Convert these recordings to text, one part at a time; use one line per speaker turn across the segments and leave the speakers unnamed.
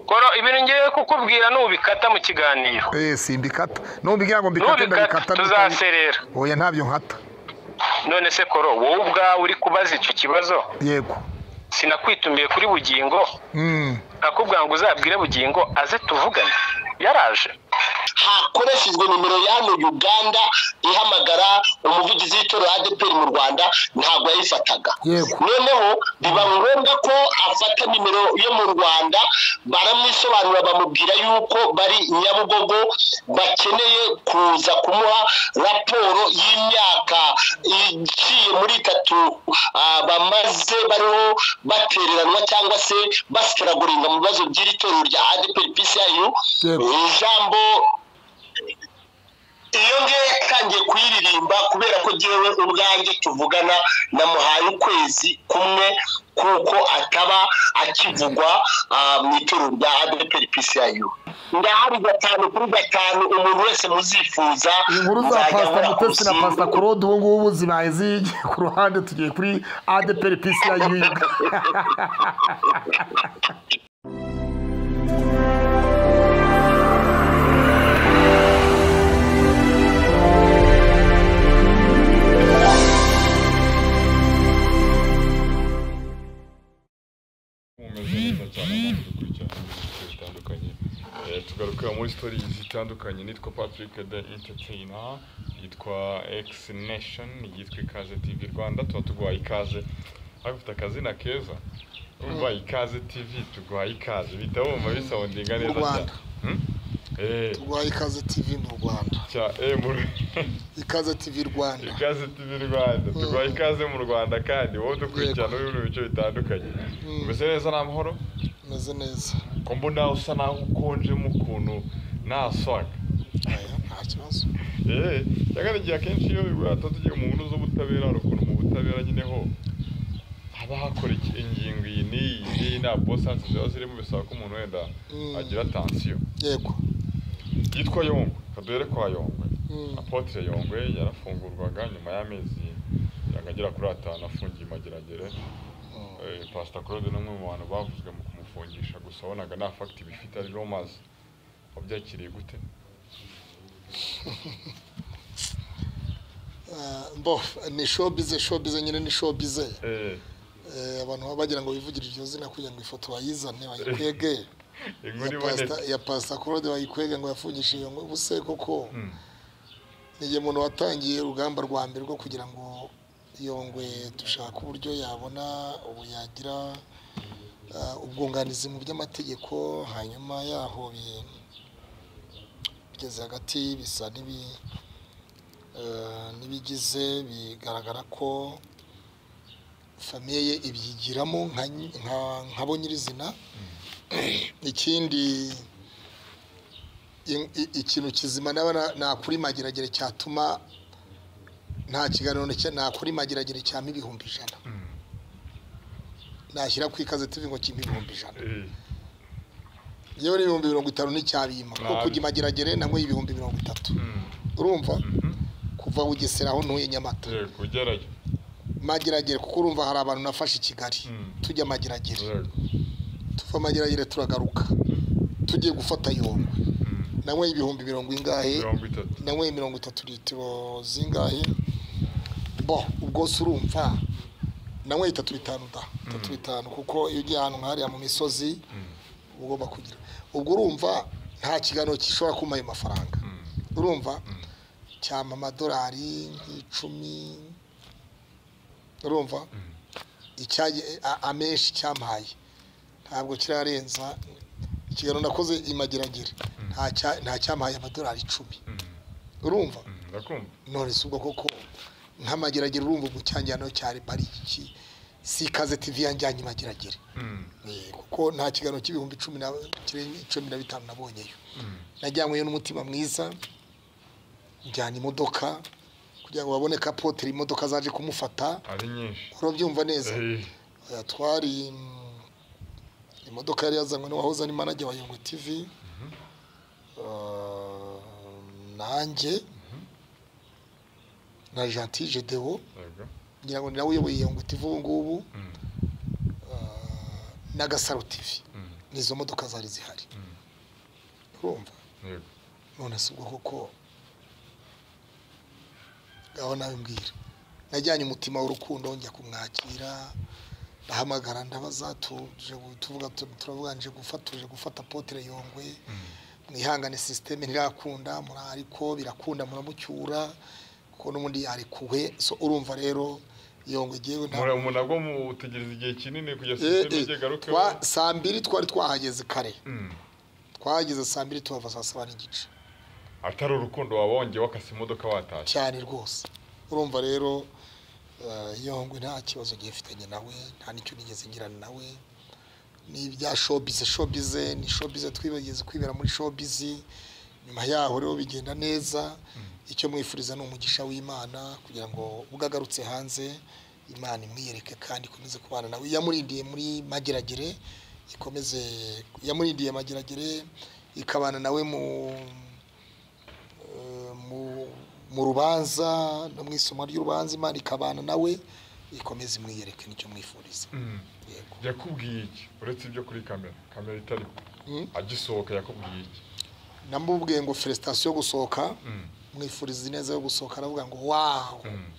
goro ibintu ngiye kukubwira n'ubikata mu kiganiro
eh simbikata numbwira ngo mbikate
n'ubikata
ndabikata
tuzaserera
oya ntabyo nkata
none se koro wowe ubwawe uri kubaza icyo kibazo
yego
sinakwitumbiye kuri bugingo
mm
nakubwira ngo uzabwire bugingo aze tuvugane yaraje
hakoreshejwe nimero ya hano uganda ihamagara umuvugizi w'itorero adeperi mu rwanda ntabwo yayifataga
Yego.
noneho biba ngombwa ko afata nimero yo mu rwanda baramwisobanura bamubwira yuko bari nyabugogo bakeneye kuza kumuha raporo y'imyaka igiye muri itatu ah, bamaze bariho batereranwa cyangwa se basitaraguringa mu bibazo by'iri torero rya adeperi pisiyayu
Yego.
ijambo iyo ngiye yatangiye kuyiririmba kubera ko ngewe ubwanjye tuvugana namuhaye ukwezi kumwe kuko ataba akivugwa ah, mu ituro rya adeperi pisiyayu ndahari gatanu kuri gatanu umuntu wese muzifuza
inkuru za
nzajya
pasita mutesi
nkora
na
kurushinga.
pasita claude ubu ngubu zibaye zigiye ku ruhande tugiye kuri adeperi pisi ya yuga
umeze neza cyane kandi dukurikirana ibintu bitandukanye Eh, tugarukira muri sitori zitandukanye nitwa patrick de entertaina yitwa x nation yitwa ikaze tv rwanda tuba tuguhaye ikaze ariko ufite akazina keza urumva ikaze tv tuguhaye ikaze bihita wumva bisawundinga neza cyane
Rwanda.
Hmm? Eh,
turwaye ikaze tv mu rwanda
cya eh, mu-
ikaze tv rwanda
ikaze tv rwanda tuguha ikaze mu rwanda kandi wowe dukurikirana uri mu bice bitandukanye umeze neza nta mahoro
umeze neza
ko mbona usa naho ukonjemo ukuntu nta swaga
Aya, nta kibazo
eee cyangwa igihe akenshi iyo bibwata tugiye mu nkuru z'ubutabera hari ukuntu mu butabera nyine ho haba hakora iki- ingingo iyi n'iyi n'iyi nta bosansi ziba zirimo bisaba ko umuntu wenda
Mm.
agira tansiyo
yego
yitwa yongwe kaduhere kwa yongwe
Mm.
apotre yongwe yarafungurwaga nyuma y'amezi yanga agera kuri atanu afungiye mageragere Eh, pastor claude ni umwe mu bantu bavuzwe mu kumufungisha gusa wabonaga nta fagiti bifite ari romazi wabyakiriye gute
Ah, mbo ni showbize showbize nyine ni showbize
Eh,
Eh, abantu baba bagira ngo bivugire iryo zina kugira ngo ifoto bayizane bayikwege
inkuru
Ya
ibonetse
Pastor- ya pasita claude bayikwege ngo yafungishe iyo ngo ubuse koko
Mm.
ni igihe umuntu watangiye urugamba rwa mbere rwo kugira ngo iyo ngwe dushaka uburyo yabona ubu yagira ah, ubwunganizi mu by'amategeko hanyuma yaho bi- bigeze hagati bisa n'ibi- ah, n'ibigize bigaragara ko famiye ye ibyigiramo nka nyi- nka- nka bo nyirizina ikindi in- i- ikintu kizima naba nakuri mageragere cyatuma nta kiganiro na cya- nakuri mageragere cyama ibihumbi ijana nashyira ku ikaze tuvi ngo kimpe ibihumbi ijana
Eh,
yewe n'ibihumbi mirongo itanu n'icyabima kuko
Nabi.
kujya imageragere nanywe ibihumbi mirongo itatu
mm,
urumva
mhm.
kuva bugesera aho ntuye nyamata
Yego, ugerayo
mageragere kuko urumva hari abantu nafashe i kigali
Mm.
tujya mageragere
Yego.
tuva mageragere turagaruka tugiye gufata yongwe
Mm,
nanywe ibihumbi mirongo ingahe
mirongo itatu
nawe mirongo itatu litiro zingahe bo ubwo se urumva nawe itatu bitanu da itatu bitanu kuko iyo ugiye ahantu nk'ahariya mu misozi uba ugomba kugira ubwo urumva nta kiganiro gishobora kuma ayo mafaranga urumva cyama amadolari nk'icumi urumva icyayi a- amenshi cyampaye ntabwo kirarenza ikiganiro nakoze imageragere nta cya- nta cyampaye amadolari icumi urumva
Mm, ndakumva
none si ubwo koko nk'amageragere urumva ubwo cyanjyana cyari bari iki si ikaze tivi yanjyanye imageragere
Mm,
Eh, kuko nta kiganiro cy'ibihumbi cumi na kirenga cumi na bitanu nabonyeyo najyanyweyo n'umutima mwiza njyana imodoka kugira ngo babone ko apoteri imodoka zaje kumufata
ari nyinshi
urabyumva neza
Eh,
Eh, twari mm, imodoka yari yazanywe n'uwahoze ari manajya wa yungu tivi Eh, nanjye na gentil gedewo
yego.
ngira ngo ni nawe uyoboye yungu tivi ubu ngubu
Mm,
na gasaro tivi
mm,
n'izo modoka zari zihari urumva
yego
none si ubwo koko ngaho nawe mbwira najyanye umutima w'urukundo njya kumwakira ndahamagara ndabaza tu- tuje gu- tuvuga tu- turavuga nje gufata tuje gufata potere yongwe mwihangane sisiteme ntirakunda muri- ariko birakunda muramucyura kuko n'ubundi yarekuwe so urumva rero yongwe ngewe nta
mura nabwo mutegereza igihe kinini kujya
Eh,
sisiteme
eh,
igagarukeho
twa- saa mbiri twari twahageze kare
Mm.
twahageze saa mbiri tuhava saa saba n'igice
atari urukundo waba wongeye wakase imodoka watashye
cyane rwose urumva rero eh, yongwe nta kibazo gifitanye nawe nta n'icyo nigeze ngirana nawe ni ibya showbiz showbiz ni showbiz twibageze kwibera muri showbiz nyuma yaho rero bigenda neza icyo mwifuriza ni umugisha w'imana kugira ngo ubwo agarutse hanze imana imwiyereke kandi ikomeze kubana nawe yamurindiye muri mageragere ikomeze yamurindiye mageragere ikabana nawe mu mu- mu rubanza no mu isoma ry'urubanza imana ikabana nawe ikomeze imwiyereke nicyo mwifuriza
Mm.
yego
yakubwiye iki uretse ibyo kuri kamera kamera itari
Mm.
agisohoka yakubwiye iki
namubwiye ngo felicitation yo gusohoka
Mm.
mwifuriza ineza yo gusohoka aravuga ngo wawu
Mm.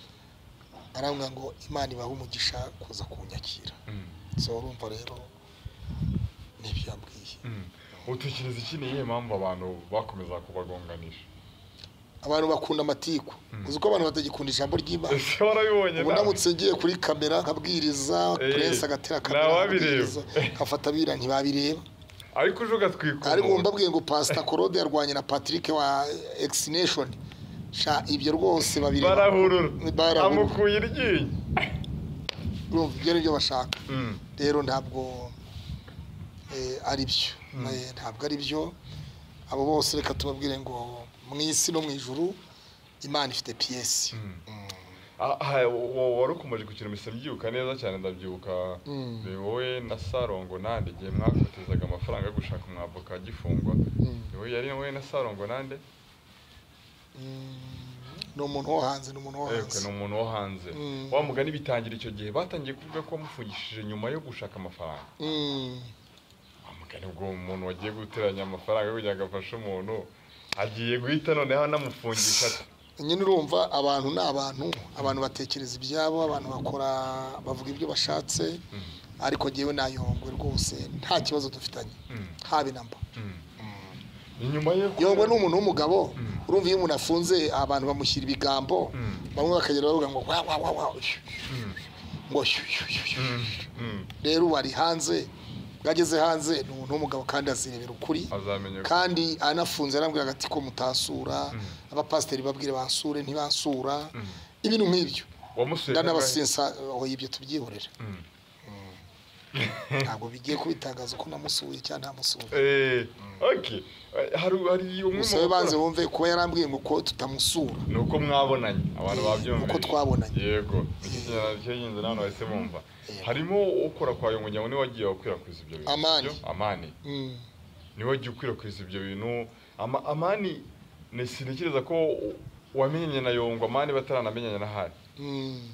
aravuga ngo imana ibahe umugisha kuza kunyakira
Mm.
so urumva rero nibyo yambwiye
Mm. utekereza iki ni iyihe mpamvu abantu bakomeza kubagonganisha
abantu bakunda amatiku uzi ko abantu batagikunda ijambo ry'imana
ese warabibonye
ubu ndamutse ngiye kuri kamera nkabwiriza
Eh,
purense agatera
ntawabireba.
kamera nkafata abira ntibabireba
ariko uje ugatwika
ariko
umuntu.
mbabwiye ngo pasita korode yarwanye na patrick wa egisineshoni sha ibyo rwose babireba
barahurura
Barahurura.
amukuye iryinyo
urumva ibyo ni byo bashaka
Mm.
rero ntabwo eh, ari byo Eh, ntabwo ari byo abo bose reka tubabwire ngo mu isi no mu ijuru imana ifite piyesi
Ah, ah, wa- wari ukomeje gukina imisoro mbyibuka neza cyane ndabyibuka
Mm.
ni wowe na sarongo nande igihe mwafatizaga amafaranga yo gushaka umwavoka agifungwa ni wowe yari wowe na sarongo nande
ni umuntu wo hanze ni umuntu wo
yego ni
hanze
umuntu wo hanze
Mm.
wa mugani bitangira icyo gihe batangiye kuvuga ko wamufungishije nyuma yo gushaka amafaranga
Mm.
wa mugani ubwo umuntu wagiye guteranya amafaranga kugira ngo afashe umuntu agiye guhita noneho anamufungisha ati
nyine urumva abantu ni abantu abantu batekereza ibyabo abantu bakora bavuga ibyo bashatse ariko ngewe nayongwe rwose nta kibazo dufitanye
Mm.
haba inamba
ni nyuma yo
yongwe ni umuntu w'umugabo urumva iyo umuntu afunze abantu bamushyira ibigambo bamwe bakagera bavuga ngo wa wa wa wa shu, shu, ngo shu, shu, shu, shu.
Mm.
rero ubu ari hanze ubwo ageze hanze ni umuntu w'umugabo kandi azirebera ukuri
azamenya ko
kandi anafunze arambwira ati ko mutasura abapasiteri babwire basure ntibansura ibintu nk'ibyo
wamusuye kangahe?
ndanabasensa aho ibyo tubyihorera ntabwo bigiye kubitangaza ko namusuye cyangwa ntamusuye
Eh, okay. Eh, hari hari umwe
musabe banze
bakora-
wumve kuba yarambwiye ngo ko tutamusura
ni uko mwabonanye abantu
Eh,
babyumvise
uko twabonanye.
yego nicyo kintu cy'ingenzi nawe bahise bumva
Yego.
harimo ukora kwa yongonyamu niwe wagiye wakwirakwiza ibyo bintu
Amani.
sibyo? amani
Mm.
niwe wagiye ukwirakwiza ibyo bintu Ama, amani ni sintekereza ko wamenyanye na yongo amani bataranamenyanye na hari
Mm.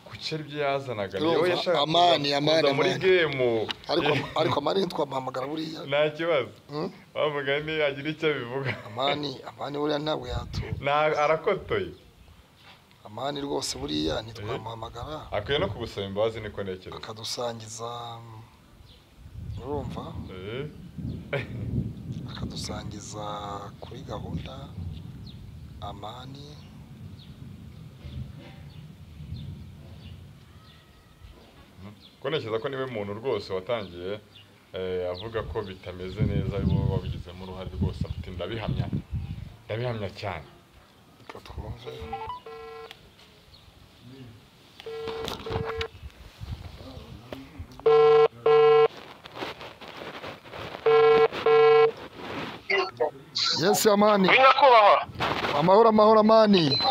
ku cyari ibyo yazanaga
Urumva,
niwe yashakaga
Amani,
kuza-
Amani,
kuza muri
Amani.
gemu
ariko ariko amani ntitwamuhamagara buriya
nta kibazo
Mm.
bamugani agira icyo abivuga
amani amani buriya ntabwo yatu
Na- arakotoye
amani rwose buriya ntitwamuhamagara
akwiye no kugusaba imbabazi niko ntekereza
akadusangiza mm, urumva
Eh.
akadusangiza kuri gahunda amani
ko ntekereza ko niwe muntu rwose watangiye eh, avuga ko bitameze neza ari wowe wabigizemo uruhare rwose ati ndabihamya ndabihamya cyane
reka twumve yesi amani
ngwino nyakubahwa
amahoro amahoro amani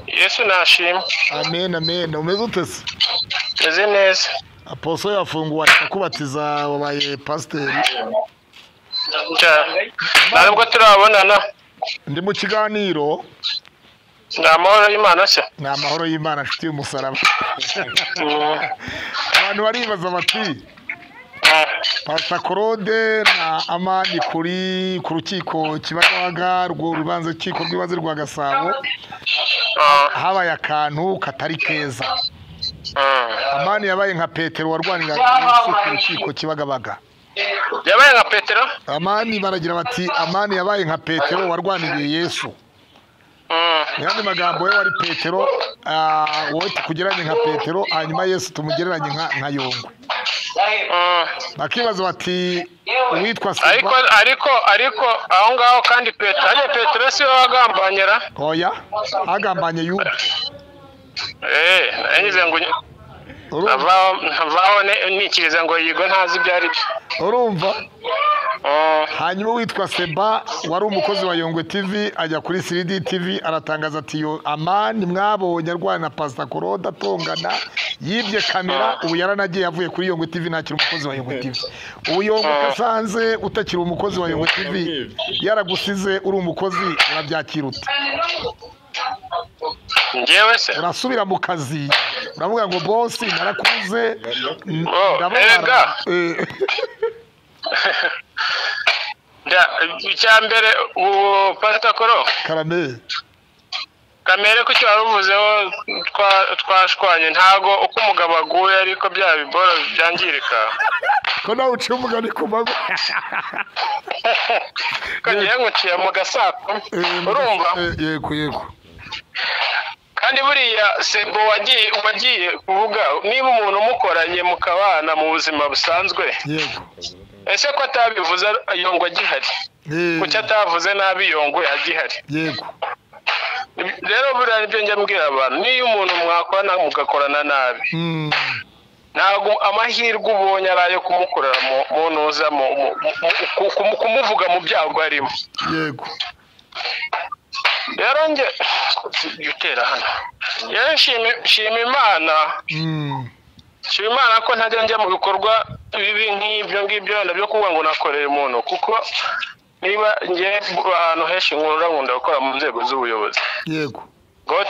yesu nashimye
amen amen umeze utese
meze neza
aposo yafunguwe ari kubatiza wabaye pasiteri
cyane ntabwo turabonana
ndi mu kiganiro
ni amahoro y'imana se
ni amahoro y'imana nshuti y'umusaraba
Mm.
abantu baribaza bati
pasita claude na amani kuri ku rukiko kibagabaga rwo rubanza rukiko rw'ibanze rwa gasabo habaye akantu katari keza amani yabaye nka petero warwaniraga yesu ku rukiko kibagabaga
yabaye nka petero
amani baragira bati amani yabaye nka petero warwaniriye yesu
Mm.
mu yandi magambo we wari petero ah, wowe tukugereranye nka petero hanyuma yesu tumugereranye nka nka yongwe
Mm.
bakibaza bati uwitwa
ariko
silva
ariko ariko aho ngaho kandi petero hariya petero si we wagambanyira
oya agambanye yuda
eee nanyuze ngo unye-
Urumva-
avaho avaho ne- nikiriza ngo yigo ntazi ibyo ari byo
urumva
Mm.
hanyuma uwitwa seba wari umukozi wa yongwe tv ajya kuri siridi tv aratangaza ati yo amani mwabonye arwana na pasita koroda atongana yibye kamera ubu yaranagiye avuye kuri yongwe tv ntakiri umukozi wa yongwe tv ubu yongwe ukasanze utakiri umukozi wa yongwe tv yaragusize uri umukozi urabyakira ute
njyewe se
urasubira mu kazi uravuga ngo bosi narakuze n-
Oh,
ndababara."
erega.
Eh,
Nda- icya mbere uwo pasita koro
karameli
kamere ko icyo wari uvuzeho twa- twashwanye ntago uko umugabo aguye ariko bya biboro byangirika
ko nawe uciye umugani ku mago
kandi yanguciye mu gasako urumva
yego yego
kandi buriya sebo wagiye wagiye kuvuga niba umuntu umukoranye mukabana mu buzima busanzwe
yego
ese ko atabivuze yongwa agihari
Eh,
kuki atavuze nabi yongwe agihari
yego
rero buriya nibyo njya mbwira abantu niyo umuntu mwakorana mugakorana nabi
Mm,
ntabwo amahirwe ubonye ari ayo kumukorera mu- mu ntuza mu- mu- mu- ku- ku- kumuvuga mu byago arimo
yego
rero njye jya utera hano rero nshima nshima imana
Mm,
nshima imana ko ntajya njya mu bikorwa bibi nk'ibyo ngibyo wenda byo kuvuga ngo nakoreye umuntu kuko niba njye ahantu henshi nkunda nkunda gukora mu nzego z'ubuyobozi
yego
ngaho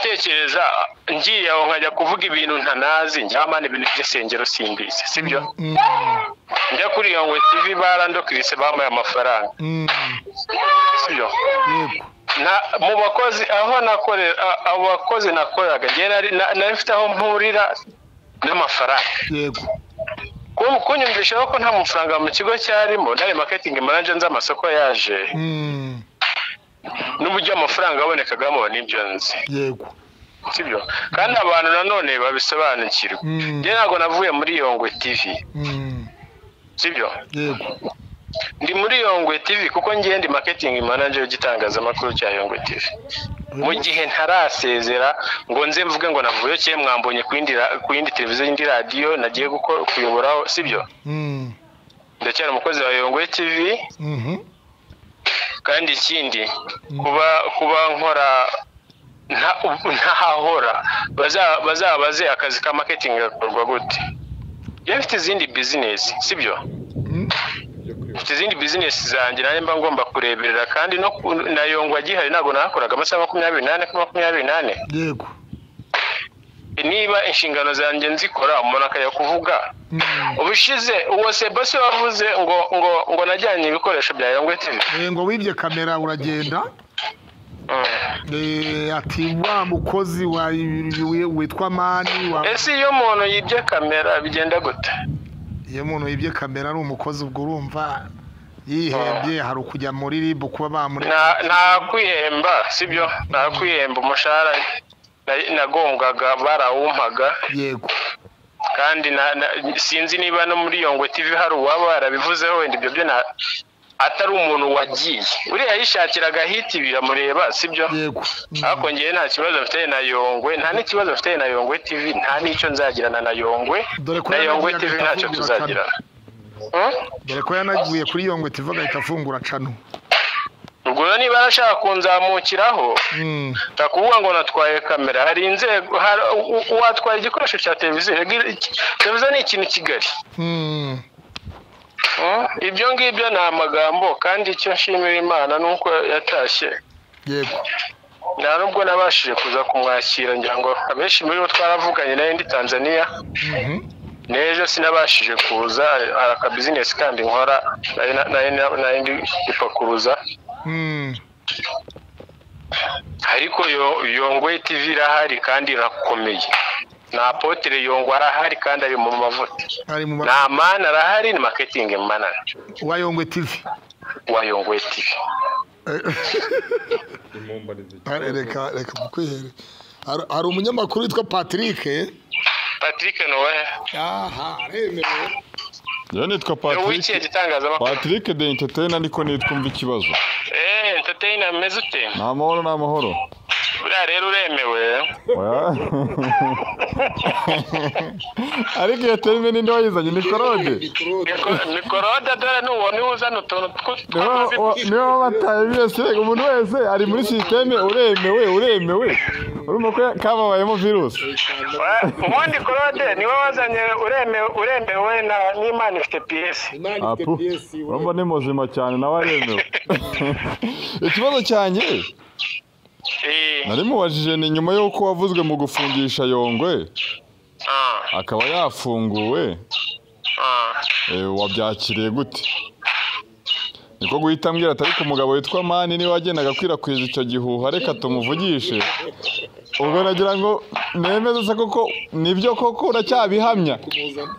ngiye aho nkajya kuvuga ibintu ntanazi njya mpana ibintu by'isengero simbizi sibyo
Mm,
njya kuri iyo ngo TV barandokirise bambaye amafaranga
mm,
sibyo
yego
Na- mu bakozi aho nakorera a- abo bakozi nakoreraga njye nari na- nari mfite aho mpurira n'amafaranga
yego
Ku- kunyumvishaho ko nta mafaranga mu kigo cyarimo nari marketing manager nzi amasoko yaje
Mm,
n'uburyo amafaranga yabonekagamo n'ibyo nzi
yego
sibyo kandi abantu nanone babisobanukirwa
Mm.
njye ntabwo navuye muri iyo ngwe TV
Mm,
sibyo
yego
ndi muri yongwe TV kuko ngiye ndi marketing manager y'igitangazamakuru cya yongwe TV mu gihe ntarasezera ngo nze mvuge ngo navuye cye mwambonye ku yindi ra- ku yindi televiziyo indi radiyo nagiye gukora kuyoboraho sibyo
Mm,
ndacyari umukozi wa yongwe TV
mhm,
kandi ikindi kuba kuba nkora nta- ntahahora baza- bazabaze akazi ka marketing gakorwa gute iyo mfite izindi business sibyo
mm,
mfite izindi bizinesi zanjye nanjye mba ngomba kureberera kandi no ku- na yongwa gihari ntabwo nakoraga amasaha makumyabiri n'ane kuri makumyabiri n'ane
yego
niba inshingano zanjye nzikora umuntu akajya kuvuga
Mm,
ubushize uwo seba se wavuze ngo ngo ngo najyanye ibikoresho bya yongwe TV
eh, ngo wibye kamera uragenda
Mm.
Eh, ati wa mukozi wa witwa mani wa
ese iyo umuntu yibye kamera bigenda gute
iyo umuntu yibye kamera ari umukozi ubwo urumva yihembye hari ukujya muri ribu kuba bamure
Nta- nta kwihemba sibyo nta kwihemba umushahara na- nagombwaga barawumpaga
yego
kandi na, na, sinzi niba no muri yongwe tv hari uwaba yarabivuzeho wenda ibyo byo na- atari umuntu wagiye uriya yishakiraga hiti biramureba sibyo
yego Mm,
ariko ngewe nta kibazo mfitanye na yongwe nta n'ikibazo mfitanye na yongwe tv nta n'icyo nzagirana na yongwe
Dore ko
na
yanagiye
yongwe
agahita
tv ntacyo
afungura
tuzagirana Hmm?
dore ko yanagiye kuri yongwe tiva agahita afungura cano
ubwo rero niba arashaka kunzamukiraho
Mm,
nta kuvuga ngo natwaye kamera hari inzego hari- u- u- uwatwaye igikoresho cya televiziyo televiziyo ni ikintu kigali
mm,
Mm, ibyo ngibyo ni amagambo kandi icyo nshimira imana ni uko yatashye
yego
nta nubwo nabashije kuza kumwakira ngira ngo abenshi muri bo twaravuganye nawe ndi tanzania
Mhm,
n'ejo sinabashije kuza hari akabizinesi kandi nkora nayo nayo nayo ndi gupakuruza
Mm.
ariko yo- yongwe tv irahari kandi irakomeye ni apotere yongwe arahari kandi ari mu mavuta
ari mu
ni amani arahari ni maketingi manaje
wa yongwe tivi
wa yongwe tv
impombo ni ziki
Ari-
reka reka mukwihere Hari- hari umunyamakuru witwa patrick
patrick nowe
aha aremewe
njyewe nitwa
wiciye
patrick
gitangazamakuru
patrick de entertainer niko nitwumva ikibazo
eee entertainer ameze ute
ni amahoro ni amahoro
buriya rero uremewe
Oya. ariko iyo terime ninde wayizanye ni korode
Miko- mikoroda dore n'uwo niwe uzana utuntu tw- tw'amazina.
niba bataye byose umuntu wese ari muri sisiteme uremewe uremewe urumva ko kababayemo virusi
Wa- ubundi korode niwe wazanye uremewe uremewe na n'imana ifite piyesi
Apu, urumva ni muzima cyane nawe aremewe ikibazo cyanjye
Eh,
nari mubajije ni nyuma y'uko wavuzwe mu gufungisha yongwe
ah,
akaba yafunguwe
ah.
eh, wabyakiriye gute niko guhita ambwira ati ariko umugabo witwa mani niwe wagendaga akwirakwiza icyo gihuha reka tumuvugishe ubwo nagira ngo nemeze se koko nibyo koko uracyabihamya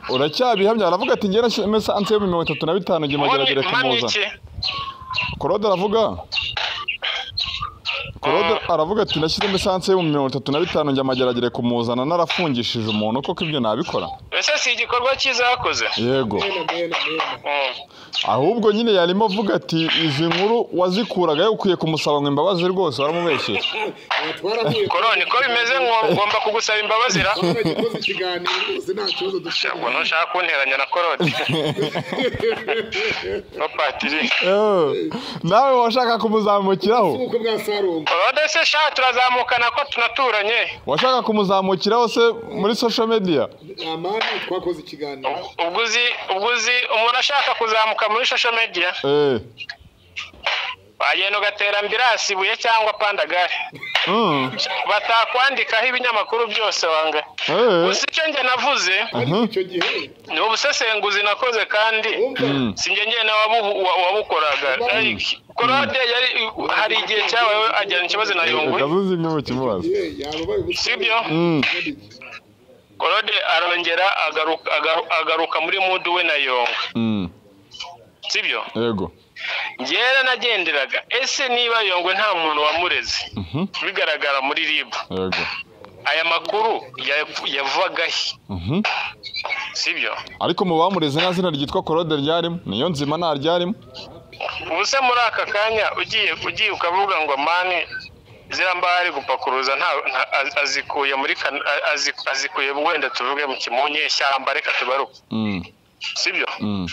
uracyabihamya aravuga ati ngera mesanse yo mirongo itatu na bitanu jya mageragere
Ubundi mani
kumuzana
iki?
korode aravuga korode aravuga ati nashyizemo esanse yo mu mirongo itatu na bitanu njya mageragere kumuzana narafungishije umuntu koko ibyo nabikora
ese si igikorwa cyiza wakoze
yego
Mm.
ahubwo nyine yarimo avuga ati izi nkuru wazikuraga ukwiye kumusaba ngo imbabazi rwose waramubeshyera
twarahuye
koro niko bimeze ngo- ngomba kugusaba imbabazi ra
twakoze ikiganiro rwose nta kibazo dufite
ntabwo ntushaka kunteranya na korode no patiri
Eee, nawe washaka kumuzamukiraho
nk'uko mwasarumba
korode se sha turazamukana ko tunaturanye
washaka kumuzamukiraho se muri social media
amani twakoze ikiganiro
ubwo uzi ubwo uzi umuntu ashaka kuzamuka muri social media
Eee,
wagenda ugatera ambirasi ibuye cyangwa pandagare
mm,
batakwandikaho ibinyamakuru byose wanga
eee,
gusa icyo njye navuze
mhm,
icyo gihe
ni ubusesenguzi nakoze kandi
wumva
mm,
sinjye njye nawe wabu- wa- wabukoraga Like, korode yari hari igihe cyabayeho ajyana ikibazo na yungwe
reka tuzi imwe mu kimubazo
ye yababaye
sibyo
Mm,
korode arongera agaruka- agaru- agaruka muri mudu we na yongwe
mm,
sibyo
yego
njyewe nagenderaga ese niba yongwe nta muntu wamureze
mhm,
bigaragara muri ribu
yego
aya makuru ya- yavaga he
mhm.
sibyo
ariko mu bamureze nta zina ryitwa korode ryarimo niyo nzima nta ryarimo
ubuse muri aka kanya ugiye ugiye ukavuga ngo mani ziriya mbaho ari gupakuruza nta- nta- az- azikuye muri kan- a- azi- azikuye wenda tuvuge mu ki- mu nyeshyamba reka tubaruke
Mm,
sibyo
mm.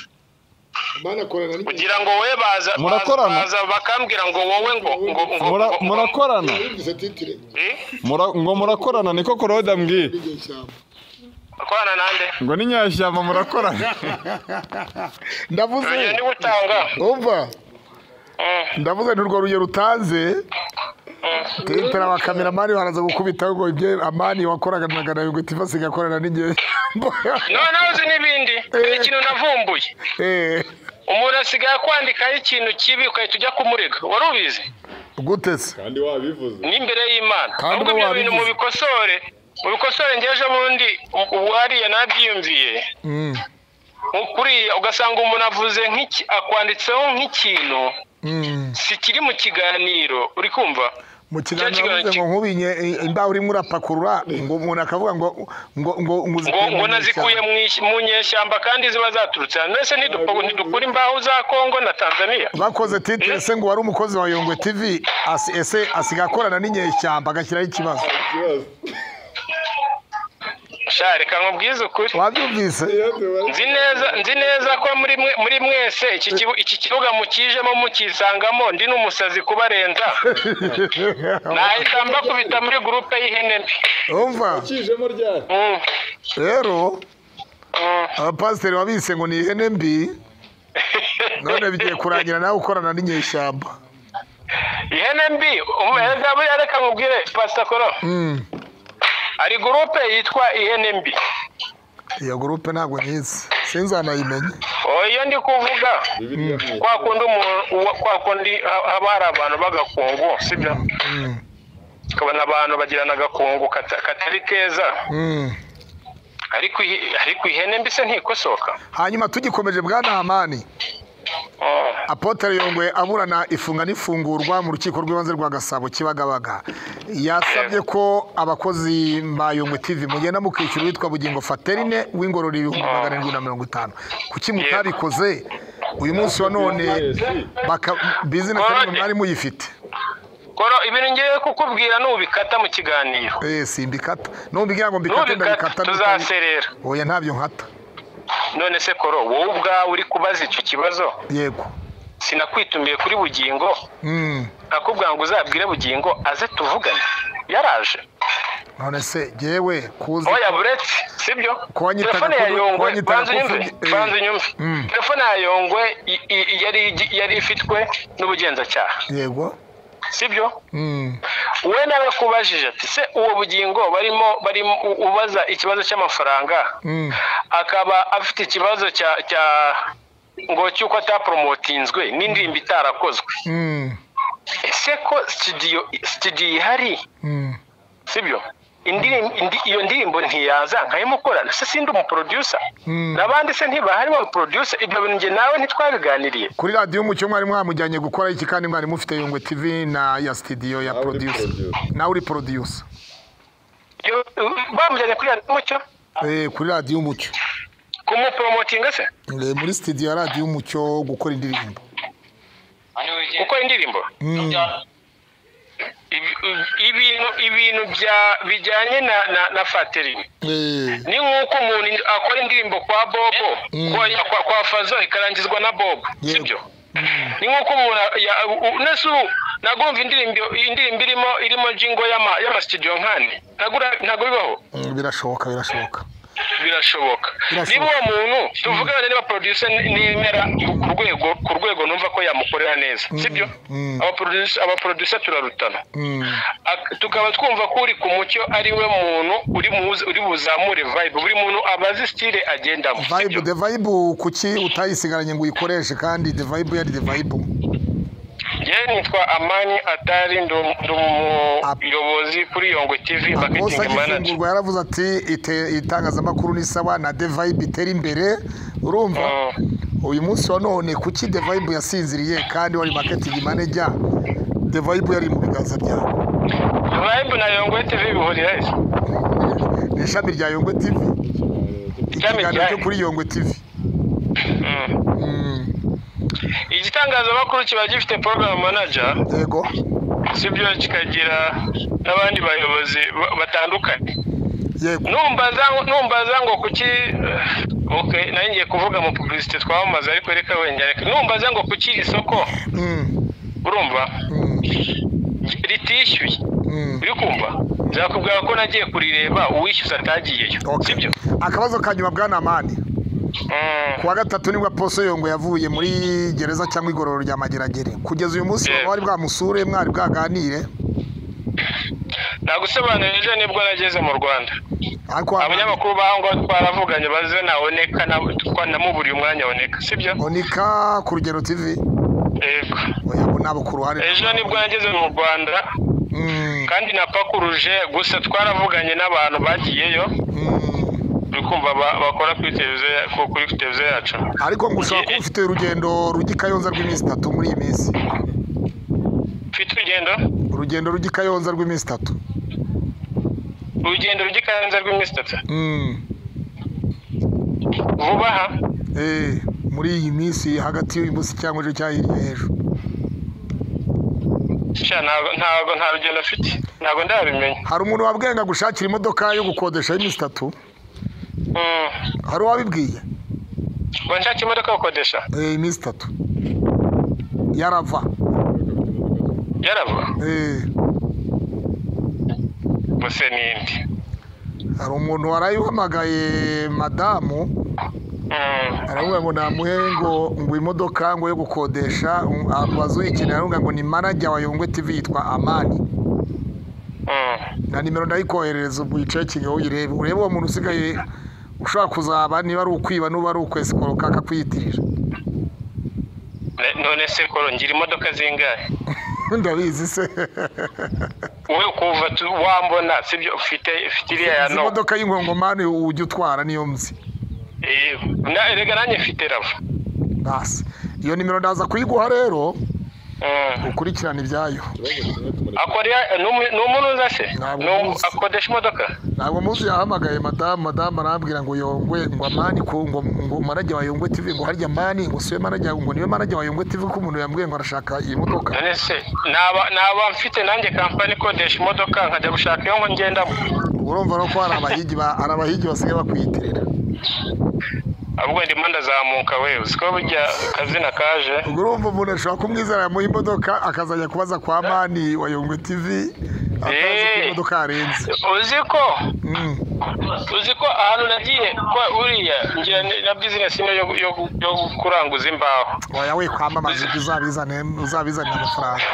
amani akorana n'ibintu
kugira ngo wowe baza
Murakorana?
baza bakambwira ngo wowe ngo ngo ngo
Mura-
ngo-
murakorana
yumvise titire
Eh?
Mura- ngo murakorana niko korode ambwiye
y'igihe cyabo
akorana nande
ngo ni nyashyamba murakorana
ndavuze
urugero niba utanga
umva
Mm,
ndavuze nti urwo rugero utanze tentera abakameramani baraza gukubita ngo ibyo amani wakoraga na gana yongwe tivi asigaye akorana n'ingewe
noneho uzi n'ibindi hari ikintu navumbuye
Eh,
umuntu asigaye akwandikaho ikintu kibi ugahita ujya kumurega wari ubizi
gute se
kandi wabivuze
n'imbere y'imana
Kandi
ahubwo
uba
ibyo bintu
wabivuze.
mubikosore mubikosore ngeje bundi u- ubu hariya nabyiyumviye
Mm,
Nko kuriya ugasanga umuntu avuze nk'iki akwanditseho nk'ikintu
mm.
si kiri mu kiganiro uri kumva
mu
Cya
kiganiro
kiganiro
bavuze ngo nkubinye eh, imbaho urimo urapakurura ngo umuntu akavuga ngo ngo ngo ngo
ngo
uzikuye mu
ngo nazikuye
ishyamba.
mu ish- mu nyeshyamba kandi ziba zaturutse hano mbese ntidupo- ntidukura imbaho za kongo na tanzania
bakoze titire se ngo wari umukozi wa yongwe tivi asi- ese asigaye akorana n'inyeshyamba agashyiraho ikibazo
sha reka nkubwize ukuri
wabyumvise
nzi neza nzi neza ko muri mwe- muri mwese iki kibu- iki kibuga mukijemo mukisangamo ndi n'umusazi kubarenza nahita mbakubita muri gurupe y'ihene mbi
umva
Mm,
rero
mm.
abapasiteri wabise ngo ni ihene mbi none bigiye kurangira nawe ukorana n'inyeshyamba
ihene mbi umeza buriya reka nkubwire pasitakoro
Mm,
hari gurupe yitwa ihene mbi
iyo gurupe ntabwo nyizi sinzi anayimenye
iyo ndi kuvuga
bibiliya ni
kwa kundi umuntu uwa- kwa kundi ha- haba hari abantu b'agakungu sibyo
Mm,
ukabona abantu bagirana agakungu kata- katari keza
mm.
ariko ihi- ariko ihene mbese ntikosoka
hanyuma tugikomeje bwa nahamani
Oh.
apotere yongwe aburana ifunga n'ifungurwa mu rukiko rw'ibanze rwa gasabo kibagabaga yasabye ko abakozi ba yongwe tv mugenda mukishyura uwitwa bugingo faterine w'ingororo ibihumbi magana arindwi na mirongo itanu kuki mutabikoze uyu munsi wa none baka- bizinesi none mwari muyifite
kora ibintu ngiye kukubwira n'ubikata mu kiganiro
eh simbikata n'umbwira ngo mbikate
n'ubikata
ndabikata ndabikata.
tuzaserera
oya ntabyo nkata
none se koro wowe ubwawe uri kubaza icyo kibazo
yego
sinakwitumbiye kuri bugingo
Mm.
nakubwira ngo uzabwire bugingo aze tuvugane yaraje
none se yewe kuzi
oya buretse sibyo
Ko wanyitaga
telefone ya
ko- ko
yongwe
wanyitaga
banza
ko
unyumve
ufite- eh.
banza unyumve
Mm.
telefone ya yongwe i- i- yari yari ifitwe n'ubugenzacyaha
yego
sibyo
Mm.
we nawe kubajije ati se uwo bugingo barimo barimo u- ubaza ikibazo cy'amafaranga
Mm.
akaba afite ikibazo cya cya ngo cy'uko ataporomotinzwe n'indirimbo itarakozwe
Mm.
ese ko sitidiyo sitidiyo ihari
Mm.
sibyo indirim- indi- iyo ndirimbo ntiyaza nkayimukorana se sindi umuproducer
Mm.
n'abandi se ntibahari wa producer ibyo bintu njye nawe ntitwabiganiriye
kuri radiyo umucyo mwari mwamujyanye gukora iki kandi mwari mufite yungwe tv na ya sitidiyo ya
Nawe uri
producer
producer.
nawe uri producer
Iyo- bamujyanye kuri radiyo umucyo
eh kuri radiyo umucyo
kumupromotinga se
Eh, muri sitidiyo ya radiyo umucyo gukora indirimbo
gukora indirimbo
Mm.
Ibi- ibintu ibintu bya- bijyanye na na, na fateri
Eh,
ni nk'uko umuntu in- akora indirimbo kwa bobo
Mm.
kwa, kwa, kwa fazo ikarangizwa na bobo
Yego.
sibyo ni nk'uko umuntu ya- u- nese ubu nagumva indirimbo indirimbo irimo irimo jingo y'ama y'amasitidiyo nkane ntabwo ura- ntabwo bibaho
mm, birashoboka birashoboka
birashoboka
Birashoboka.
niba uwo muntu tuvugane niba producer n- nemera ku rwego ku rwego numva ko yamukorera neza sibyo
Mm.
aba producer aba producer turarutana
Mm.
Ak- tukaba twumva ko uri ku mucyo ari we muntu uri muzi- uri buzamure vibe buri muntu abazi style agendamo
vibe
sibyo?
the vibe kuki utayisigaranye ngo uyikoreshe kandi the vibe yari the vibe
yewe nitwa amani atari ndi umu- ndi umuyobozi kuri yongwe tv
akosa
marketing manager
gifungurwa yaravuze ati "Ite- itangazamakuru ni sawa na the vibe itera imbere urumva
Mm.
uyu munsi wa none kuki the vibe yasinziriye kandi wari marketing manager the vibe yari mu biganza byawe
vibe na yongwe tv bihurira he?
ni ishami rya yongwe tv
Ishami
ikiganiro
rya-
cyo kuri yongwe tv
Mm.
Mm,
igitangazamakuru kiba gifite program manager
yego
sibyo kikagira n'abandi bayobozi ba- batandukanye
yego
numva za- numva za ngo kuki okay nari ngiye kuvuga mu publicity twamamaza ariko reka wenda reka numva za ngo kuki iri soko
Mm,
urumva
mm,
ritishyuye
mm.
uri kumva nzakubwira ko nagiye kurireba uwishyuza atagiyeyo
Okay.
sibyo
akabazo ka nyuma bwana amani
Mm,
kuwa gatatu nibwo poso yongo yavuye muri gereza cyangwa igororero rya mageragere kugeza uyu munsi
Yego.
wari bwamusure mwari bwaganire
nagusobanurije nibwo nageze mu rwanda
ariko
abanyamakuru baho ngo twaravuganye baze naboneka na- twa- namuburiye umwanya aboneka sibyo
onika ku rugero tv
yego
oya bo nabo ku ruhare
ejo nibwo nageze mu rwanda
Mm,
kandi napakuruje gusa twaravuganye n'abantu bagiyeyo
mm.
uri kumva ba- bakora kuri televiziyo ya- ku- kuri televiziyo yacu
ariko ngo ushobora kuba ufite urugendo rugikayonza rw'iminsi itatu muri iyi minsi
mfite urugendo
urugendo rugikayonza rw'iminsi itatu
urugendo rw'ikanza rw'iminsi itatu
Mm,
vuba aha
eh, muri iyi minsi hagati y'uyu munsi cyangwa ejo cyangwa hirya y'ejo
sha ntabwo ntabwo nta rugendo mfite ntabwo ndabimenya
hari umuntu wabwiye ngo agushakire imodoka yo gukodesha y'iminsi itatu
Mm,
hari uwabibwiye
ngo nshake imodoka yo gukodesha
Eh, iminsi itatu yarava
yarava
Eh,
gusa ni indi
hari umuntu warayihamagaye madamu
Mm,
aravuga ngo namuhe ngo ngo imodoka ngo yo gukodesha abazuyikeneye aravuga ngo ni manager wa yongwe tv yitwa amani
mm.
na nimero ndayikoherereza ubu yicaye kigali uyirebe urebe uwo muntu usigaye ushobora kuzaba niba ari ukwiba n'uba ari ukwesikoru kakakwiyitirira
none se koro ngira imodoka zingahe
ndabizi se
we kuva tu- wambona sibyo ufite ufite iriya ya
izi
no
modoka y'ingongomani ujya utwara niyo mzi
Eh, na erega nanjye mfite rava
basi iyo nimero ndaza kuyiguha rero
Mm.
ukurikirane ibyayo
ikibazo kimwe tumureke
akora iya- ni umu- ni umuntu uza se
Ntabwo
Ni umu-
nzi.
akodesha imodoka
ntabwo muzi yahamagaye madamu madamu arambwira ngo yongwe ngo amani ko ngo ngo manajya wa yongwe tv ngo harya mani ngo siwe manajya ngo niwe manajya wa yongwe tv ko umuntu yambwiye ngo arashaka iyi modoka
none se naba naba mfite nanjye kampani ikodesha imodoka nkajya gushaka iyo ngendamo
urumva no ko hari abahigi ba- hari abahigi basigaye bakwiyitirira
ahubwo ndimo ndazamuka we uzi ko burya akazina kaje
ubwo urumva umuntu ashobora kumwizera yamuha imodoka akazajya kubaza kwa mani wa yongwe tv atazi ko
Eh.
imodoka yarenze
uzi ko
Mm.
uzi ko ahantu nagiye kwa uriya ngira ni- na bizinesi ino yo- yo yo kuranguza imbaho
oya we kwamamaza ibyo uzabizane uzabizanira amafaranga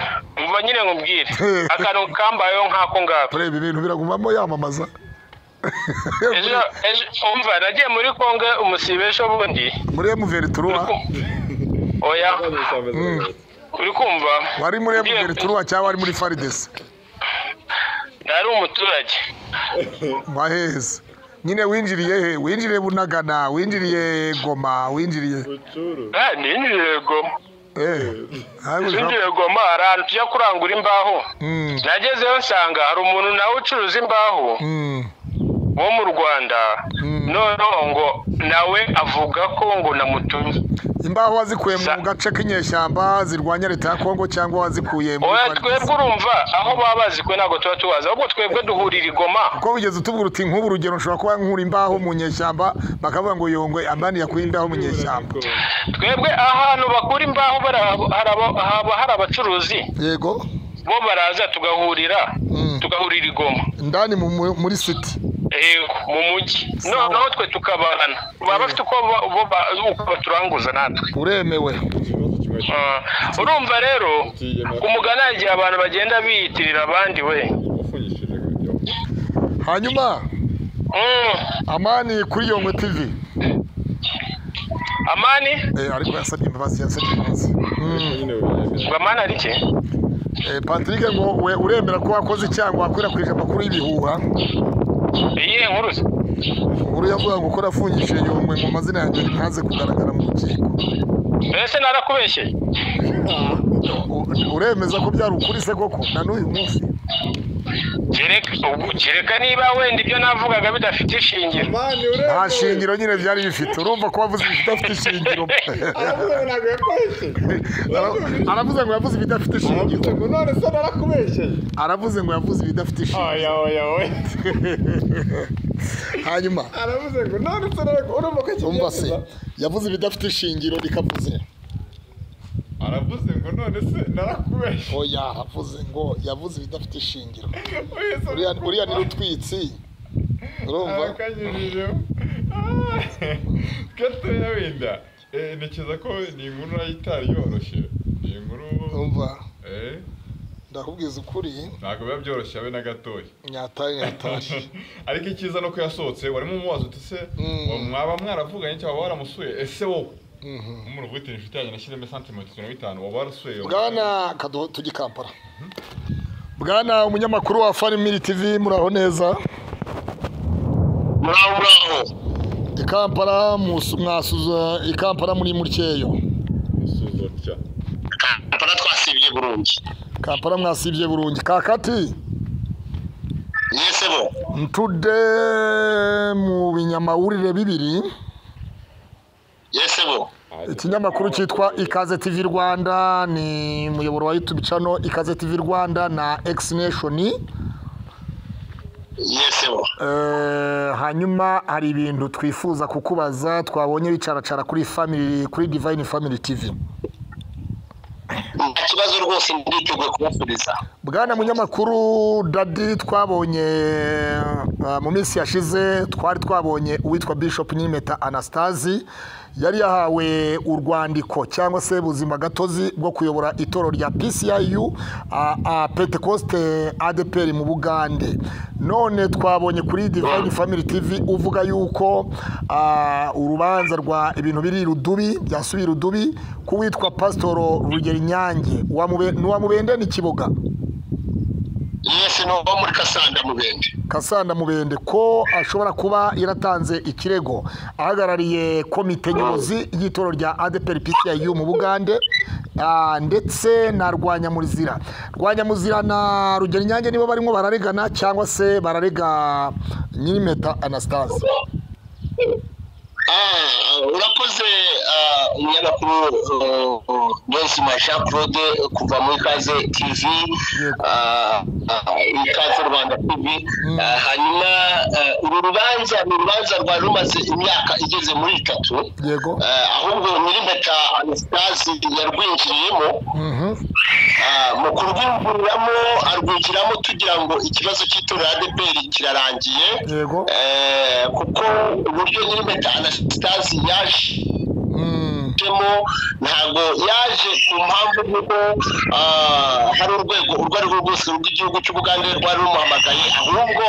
mva nyine nkubwire akantu kambayeho nk'ako ngako
tureba ibintu biragumamo yamamaza
ejo ejo umva nagiye muri kongo umusibe ejo bundi
muri emuveri turuwa
oya
Mm.
uri kumva
wari muri emuveri turuwa cyangwa wari muri faridesi
nari umuturage
waheze nyine winjiriye he winjiriye bunagana winjiriye goma winjiriye
Bucuru.
Ah, ninjiriye goma
eh ntabwo ushobora-
ninjiriye goma hari ahantu tujya kurangura imbaho
Mm,
nagezeyo nsanga hari umuntu nawe ucuruza imbaho
mm,
wo mu rwanda
Mm.
noneho ngo nawe avuga ko ngo namutumye
imbaho wazikuye mu
Sa-
gace k'inyeshyamba zirwanya leta ya kongo cyangwa wazikuye muri
oya
Faridesi?
twebwe urumva aho baba bazi kwe ntabwo tuba tubazi ahubwo twebwe duhurira igoma
kuko bigeze utubwira uti nk'ubu urugero nshobora kuba nkura imbaho mu nyeshyamba bakavuga ngo yongwe amani yakuye imbaho mu nyeshyamba
twebwe ahantu bakura imbaho bara- hari aba- haba hari abacuruzi
yego
bo baraza tugahurira
Mm.
tugahurira igoma
ndani mu- mu- muri siti
Yego, mu mujyi
Sawa.
noneho twe tukabana baba bafite uko ba- bo ba- uko baturanguza natwe
uremewe
Ikibazo kimwe
Ah, urumva rero ku mugana hari igihe abantu bagenda biyitirira abandi we
wafungishije
hanyuma
Mm,
amani kuri yongwe tivi
amani
Eh, ariko yasabye imbabazi yasabye imbabazi Mm.
nyine wabyaje.
ngo amani ari iki
Eh, patrick ngo we uremera ko wakoze icyago wakwirakwije amakuru y'ibihuha
iyihe nkuru se?
nkuru yavuga ngo ko rafungishije yongwe mu mazina yanjye ntaze kugaragara mu rukiko
mbese narakubeshyeye
U- uremeza ko byari ukuri se koko na n'uyu munsi
kereka ubwo- kereka niba wenda ibyo navugaga bidafite ishingiro
Mani uremewe.
nta shingiro nyine byari bifite urumva ko wavuze ibidafite shingiro
Aravuze ngo ntabwo yakoresheje.
Ara- aravuze ngo yavuze ibidafite shingiro
Aravuze ngo none se narakubeshyeye.
aravuze ngo yavuze ibidafite shingiro
Oya oya oya.
hanyuma
Aravuze ngo none se narakubeshyeye. Urumva ko
umva se
akibyemeza.
yavuze ibidafite shingiro rikavuze
Aravuze ngo none se narakubeshyeye.
oya yavuze ngo yavuze ibidafite shingiro
Oya, se-
Uriya- uriya ni rutwitsi urumva
abakanyujijeho gatoya wenda Eh, ntekereza ko ni inkuru nayo itari yoroshye iyi nkuru
umva
eh,
ndakubwiza ukuri
ntabwo biba byoroshye abe na gatoya
nyatari nyatari
ariko icyiza ni uko yasohotse warimo umubaza uti se
Mm.
wa- mwaba mwaravuganye cyangwa waba waramusuye ese wowe
Mhm.
umuntu ufite inshuti yanjye nashyiremo santimetero mirongo itanu waba warasuye
bwana kaduho tujye kampara bwana umunyamakuru wa farimiri tv muraho neza
muraho muraho
ikampara musu- mwasuza ikampara muri muryeyo
usuza utya
kampala twasibye burundu
kampara mwasibye burundu kakati
yese bo
ntude mu binyamawurire bibiri
yese bo
ikinyamakuru cyitwa ikaze tv rwanda ni umuyoboro wa youtube channel ikaze tv rwanda na x nation
yese bo
Eh, hanyuma hari ibintu twifuza kukubaza twabonye bicaracara kuri family kuri divine family tv
nta kibazo rwose nditeguye kubasubiza
bwana munyamakuru dadi twabonye eh, mu minsi yashize twari twabonye uwitwa bishop nyimeta anastasi yari yahawe urwandiko cyangwa se buzima gatozi bwo kuyobora itoro rya pciu a- a pentecoste adeperi mu bugande none twabonye kuri divine family tv uvuga yuko a, urubanza rwa ibintu biri rudubi byasubiye irudubi ku witwa pasitoro rugeri nyange uwamube- n'uwamubende n'ikiboga
yesi ni uwo muri kasanda mubende
kasanda mubende ko ashobora kuba yaratanze ikirego ahagarariye komite nyobozi y'itoro rya adeperi pciu mu bugande ah, ndetse na rwanyamuzira rwanyamuzira na rugero nyange nibo barimo bararegana cyangwa se bararega nyirimeta anastase
Ah, urakoze ah, nyagakuru dozima jean claude kuva muri ikaze tv
Yego.
ah, ah, ikaze rwanda tv Ah, hanyuma ah, uru rubanza ni urubanza rwari rumaze imyaka igeze muri itatu
yego
Ah, ahubwo nyirimpeta anastasi yarwinjiriyemo
Mhm.
Ah, mu kurwinjiramo arwinjiramo tugira ngo ikibazo cy'itora adeperi kirarangiye
yego
Eh, kuko uburyo nyirimpeta anastasi yaje
Mm,
yajemo ntabwo yaje ku mpamvu y'uko ah, hari urwego urwo ari rwo rwose rw'igihugu cy'ubugande rwari rumuhamagaye ahubwo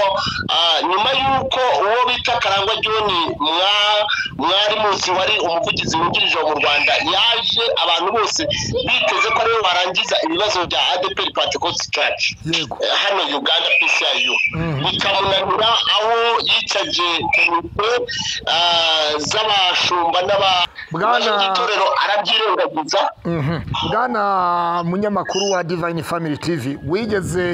ah, nyuma y'uko uwo bita karangwa john mwa- mwari munsi wari umuvugizi wungirije mu rwanda yaje abantu bose biteze ko ariwe warangiza ibibazo bya adeperi pentecost church
yego
Eh, hano uganda pciu
Mhm.
bikamunanira aho yicaje komite ah, z'abashumba n'aba
Bwana-
itorero arabyirengagiza
Mhm. bwana munyamakuru wa divine family tv wigeze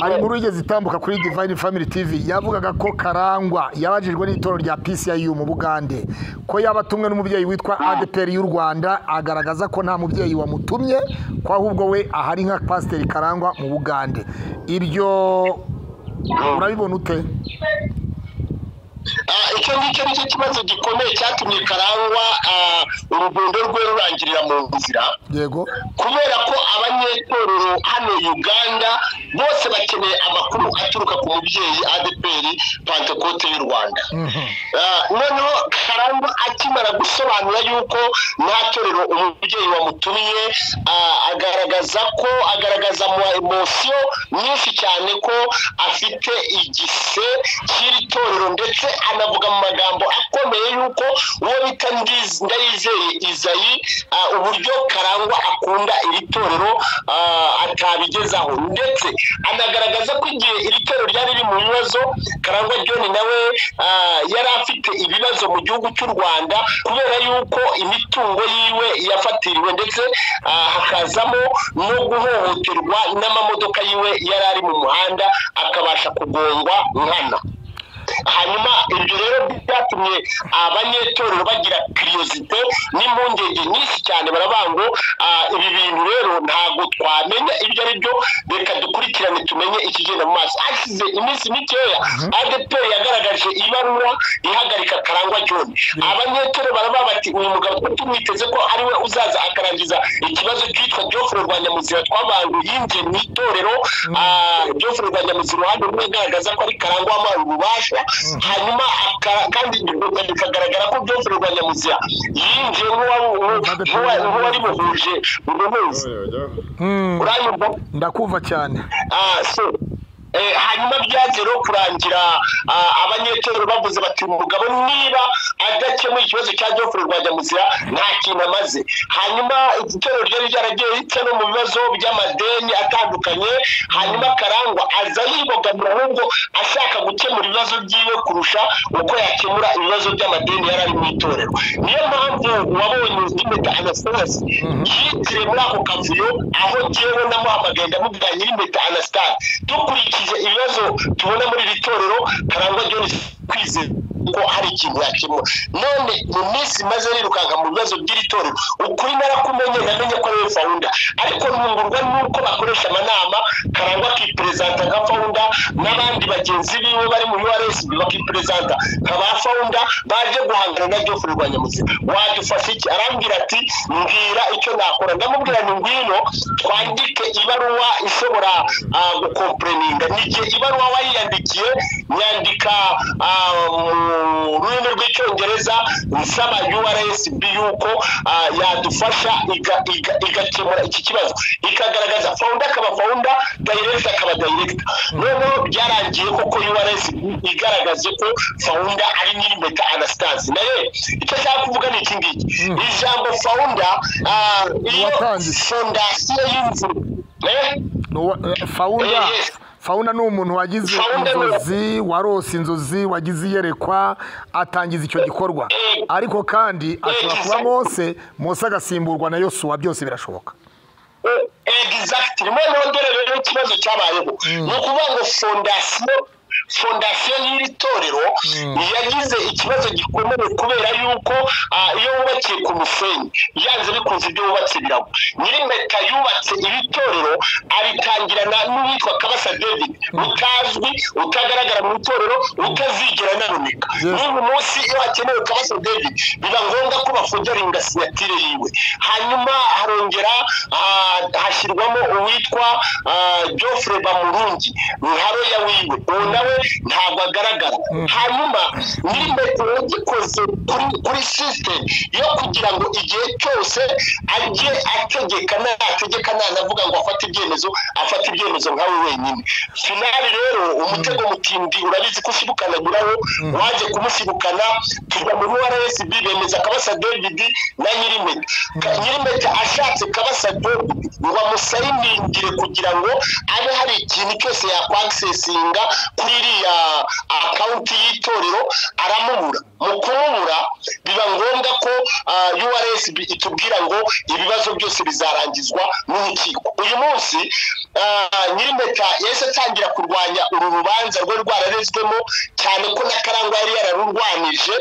ari muri wigeze itambuka kuri divine family tv yavugaga ko karangwa yabajijwe n'itoro rya pciu mu bugande ko yaba atumwe n'umubyeyi witwa adeperi y'u rwanda agaragaza ko nta mubyeyi wamutumye ko ahubwo we ahari nka pasiteri karangwa mu bugande ibyo urabibona ute
Ah, icyo ngicyo nicyo kibazo gikomeye cyatumye karangwa ah, urugendo rwe rurangirira mu nzira
yego
kubera ko abanyetorero hano uganda bose bakeneye amakuru aturuka ku mubyeyi adeperi pantekote y'u rwanda
Mhm.
Ah, noneho karangwa akimara gusobanura yuko nta torero umubyeyi wamutumiye ah, agaragaza ko agaragaza mu emosiyo nyinshi cyane ko afite igise cy'iri torero ndetse anavuga mu magambo akomeye yuko uwo bita Ndiz- ndayizeye izayi ah, uburyo karangwa akunda iri torero ah, atabigezaho ndetse anagaragaza ko igihe iri torero ryari riri mu bibazo karangwa john nawe ah, yari afite ibibazo mu gihugu cy'u rwanda kubera yuko imitungo yiwe yafatiriwe ndetse ah, hakazamo no guhohoterwa n'amamodoka yiwe yari ari mu muhanda akabasha kugongwa nkana hanyuma ibyo rero byatumye abanyetorero bagira kiriyosite n'impungenge nyinshi cyane baravuga ngo ah, ibi bintu rero ntabwo twamenya ibyo ari byo reka dukurikirane tumenye ikigenda mu maso hashize iminsi mikeya adeperi yagaragaje ibaruwa ihagarika karangwa john abanyetorero baravuga bati uyu mugabo ko tumwiteze ko ariwe uzaza akarangiza ikibazo cyitwa jofre rwanyamuzira twabantu yinjiye mu itorero ah, jofre rwanyamuzira uruhande rumwe agaragaza ko ari karangwa wamuhaye ububasha hanyuma aka- kandi biga- bikagaragara ko jofre rwanyamuzira yinjiye nk'uwa- nk'uwa- nk'uwari buhuje uruhuza
Oya,
Mm,
uranyumva
ndakumva cyane
Ah, so, eh, hanyuma byaje rero kurangira ah, abanyetorero bavuze bati umugabo niba adakemuye ikibazo cya jofre rwajyamuzira nta kintu amaze hanyuma itorero ryari ryaragiye rica no mu bibazo by'amadeni atandukanye hanyuma karangwa aza yibogamira ahubwo ashaka gukemura ibibazo byiwe kurusha uko yakemura ibibazo by'amadeni yari ari mu itorero niyo mpamvu wabonye impeta anastasi yitire muri ako kavuyo aho njyewe namuhamagaye ndamubwira nyirimpeta anastasi dukurikije ibibazo tubona muri iri torero karangwa john kwizera ko hari ikintu yakemura none mu minsi maze nirukanka mu bibazo by'iri torero ukuri narakumenye namenye ko ariwe fawunda ariko ntungurwa n'uko bakoresha amanama karangwa akiperezanta nka fawunda n'abandi bagenzi biwe bari mu URSB bakiperezanta nka ba founder baje guhangana na Geoff Rwanyamuzi wadufasha iki arambwira ati mbwira icyo nakora ndamubwira ni ngwino twandike ibaruwa ishobora ah, gukompreninga nige ibaruwa wayiyandikiye nyandika ah, mu rurimi rw'icyongereza nsaba URSB yuko ah, yadufasha iga- iga- igakemura iki kibazo ikagaragaza founder akaba founder director akaba director noneho byarangiye koko URS igaragaze ko founder ari Nyirimpeta Anastase naye icyo nshaka kuvuga ni iki ngiki ijambo founder ah, iyo
Uwatangiye.
fondasiyo y'inzu eh?
fawunda
Eh, yes.
fawunda ni umuntu wagize
Founder ni-
inzozi warose inzozi wagize iyerekwa atangiza icyo gikorwa
Eh.
ariko kandi ashobora kuba
exactly.
mose mose agasimburwa na yosuwa byose birashoboka
exactly noneho dore rero ikibazo cyabayeho ni ukuvuga ngo fondasiyo fondasiyo y'iri torero yagize ikibazo gikomeye kubera yuko ah, iyo wubakiye ku musenyi byanze bikunze ibyo wubatse biragwa nyirimpeta yubatse iri torero aritangirana n'uwitwa kabasa david utazwi utagaragara mu itorero utazigera anaboneka n'uyu munsi iyo hakenewe kabasa david biba ngombwa ko bafungera ingasinatire yiwe hanyuma harongera ah, hashyirwamo uwitwa ah, Geoffrey Bamurungi nkaroya wiwe uwo nawe ntabwo agaragara hanyuma nyirimpeta yagikoze kuri kuri system yo kugira ngo igihe cyose ajye ategeka nategeka ntanavuga ngo afate ibyemezo afate ibyemezo nkawe wenyine finali rero umutego mutindi urabizi ko ushyibukanagiraho waje kumushibukana tujya muri rsb bemeza kabasa david na nyirimpeta Ka- nyirimpeta ashatse kabasa david ngo amusayiningire kugira ngo abe hari ikintu cyose yakwagisesinga kuri iriya akawunti y'itorero aramubura mu kumubura biba ngombwa ko ah, ursb itubwira ngo ibibazo byose bizarangizwa n'urukiko uyu munsi ah, nyirimpeta yahise atangira kurwanya uru rubanza rwari rwararezwemo cyane ko na karangwa yari yararurwanije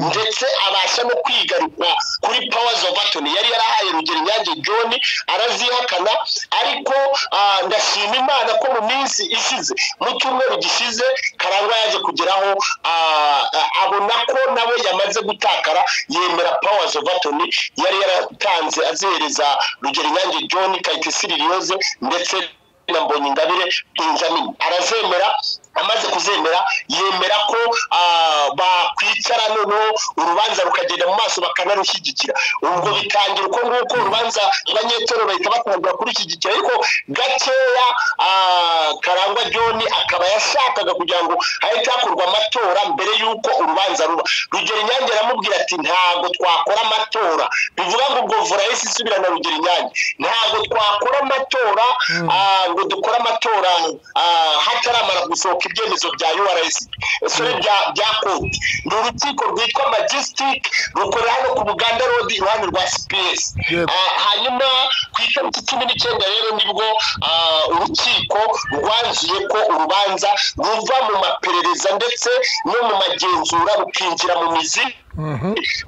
ndetse abasha no kwigarukwa kuri powers of attorney yari yarahaye rugero inyange john arazihakana ariko ah, ndashima imana ko mu minsi ishize mu cyumweru gishize karangwa yaje kugeraho ah, ah, abona ko nawe yamaze gutakara yemera powers of attorney yari yaratanze azihereza rugero inyange john kayitesi liliose ndetse na Mbonyingabire Benjamin arazemera amaze kuzemera yemera ko ah, bakwicara noneho urubanza rukagenda mu maso bakanarushyigikira ubwo bitangira uko nguko urubanza abanyetoro bahita batangira kurushyigikira ariko gakeya ah, karangwa john akaba yashakaga kugira ngo hahite hakorwa amatora mbere y'uko urubanza ruba rugero inyange aramubwira ati ntabwo twakora amatora bivuga ngo ubwo vura yahise isubirana rugero inyange ntabwo twakora amatora ah, ngo dukore amatora ah, hataramara gusohoka ibyemezo bya urs sore bya bya koti ni urukiko rwitwa magistic rukorera hano ku buganda road iruhande rwa cps
Yego.
Ah, hanyuma ku itariki cumi n'icyenda rero nibwo ah, urukiko rwanzuye ko urubanza ruva mu maperereza ndetse no mu magenzura rukinjira mu mizi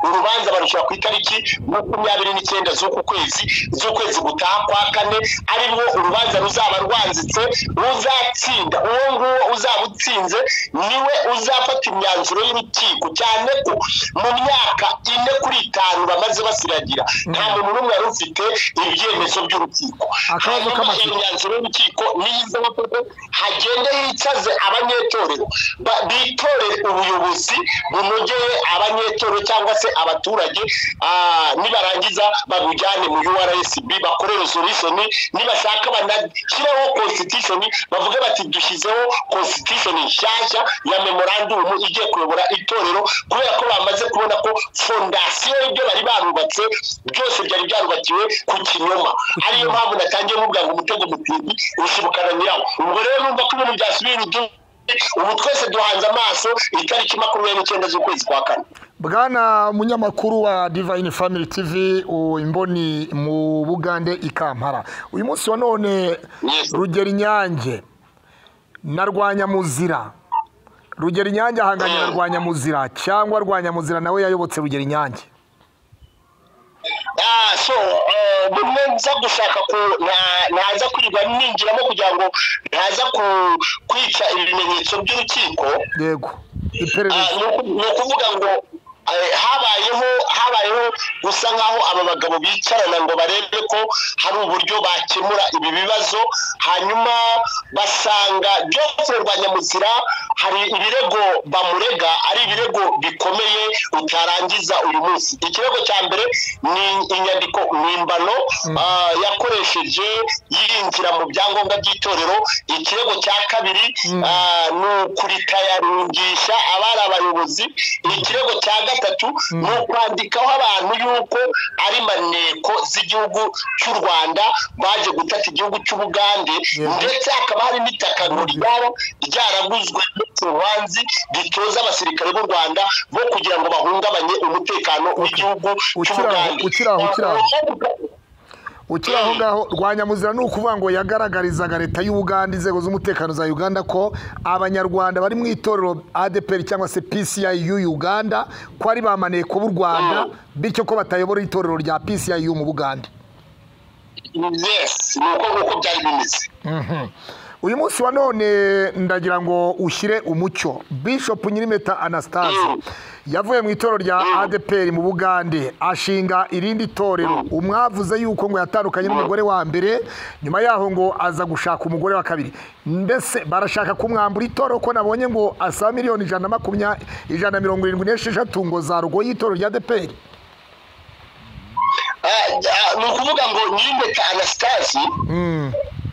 urubanza barushyira ku itariki makumyabiri n'icyenda z'uku kwezi z'ukwezi gutaha kwa kane ari rwo urubanza ruzaba rwanzitse ruzatsinda uwo nguwo uzaba utsinze niwe uzafata imyanzuro y'urukiko cyane ko mu myaka ine kuri itanu bamaze basiragira nta muntu n'umwe wari ufite ibyemezo by'urukiko
Akabazo
hanyuma
k'amatsiko.
iyo imyanzuro y'urukiko niyiza amategeko hagende yicaze abanyetorero ba- bitorere ubuyobozi bunogeye abanyetorero cyangwa se abaturage ah, nibarangiza babujyane mu ursb bakorere solution nibashaka banashyireho constitution bavuge bati dushyizeho constitution nshyashya ya memorandum igiye kuyobora itorero kubera ko bamaze kubona ko fondasiyo y'ibyo bari barubatse byose byari byarubakiwe ku kinyoma ariyo mpamvu natangiye mubwira ngo umutego mutindi ushibukana nyirawo ubwo rero numva ko ibintu byasubiye irudu ubu twese duhanze amaso itariki makumyabiri n'icyenda z'ukwezi kwa kane
bwana munyamakuru wa divine family tv u- imboni mu bugande i kampala uyu munsi wa none
Yes.
rugero inyange na rwanyamuzira rugero inyange ahanganye na rwanyamuzira cyangwa rwanyamuzira nawe yayobotse rugero inyange
Ah, so eh, bimwe nza gushaka ku nta- ntaza kwirirwa ninjiramo kugira ngo ntaza ku- kwica ibimenyetso by'urukiko
yego
Ah,
iperereza
ni uku- ni ukuvuga ngo eh, habayeho habayeho gusa nk'aho aba bagabo bicarana ngo barebe ko hari uburyo bakemura ibi bibazo hanyuma basanga Geoffrey Rwanyamuzira hari ibirego bamurega ari ibirego bikomeye utarangiza uyu munsi ikirego cya mbere ni inyandiko mpimbano ah, yakoresheje yinjira mu byangombwa by'itorero ikirego cya kabiri ah, ni ukuritayaringisha abari abayobozi ikirego cya gatatu ni ukwandikaho abantu yuko ari maneko z'igihugu cy'u rwanda baje gutata igihugu cy'ubugande ndetse hakaba hari n'itaka ngo ryaba ryaraguzwe n'utubanzi gitoza abasirikare b'u rwanda bo kugira ngo bahungabanye umutekano w'igihugu
Ukira aho,
cy'ubugande
ukira aho, ukira aho. ukiri aho ngaho rwanyamuzira ni ukuvuga ngo yagaragarizaga leta y'ubuganda inzego z'umutekano za uganda ko abanyarwanda bari mu itorero adeperi cyangwa se pci y'u uganda ko ari ba maneko b'u rwanda bityo ko batayobora itorero rya pci mu buganda
yes ni uko nguko byari bimeze
uyu munsi wa none ndagira ngo ushyire umucyo bishop nyirimeta anastase yavuye mu itorero rya adeperi mu bugande ashinga irindi torero umwavuze yuko ngo yatandukanye n'umugore wa mbere nyuma yaho ngo aza gushaka umugore wa kabiri mbese barashaka kumwambura itorero ko nabonye ngo asaba miliyoni ijana na makumya ijana na mirongo irindwi n'esheshatu ngo za rogo y'itorero rya adeperi
Ah, ah, ni ukuvuga ngo nyirinkweta anastasi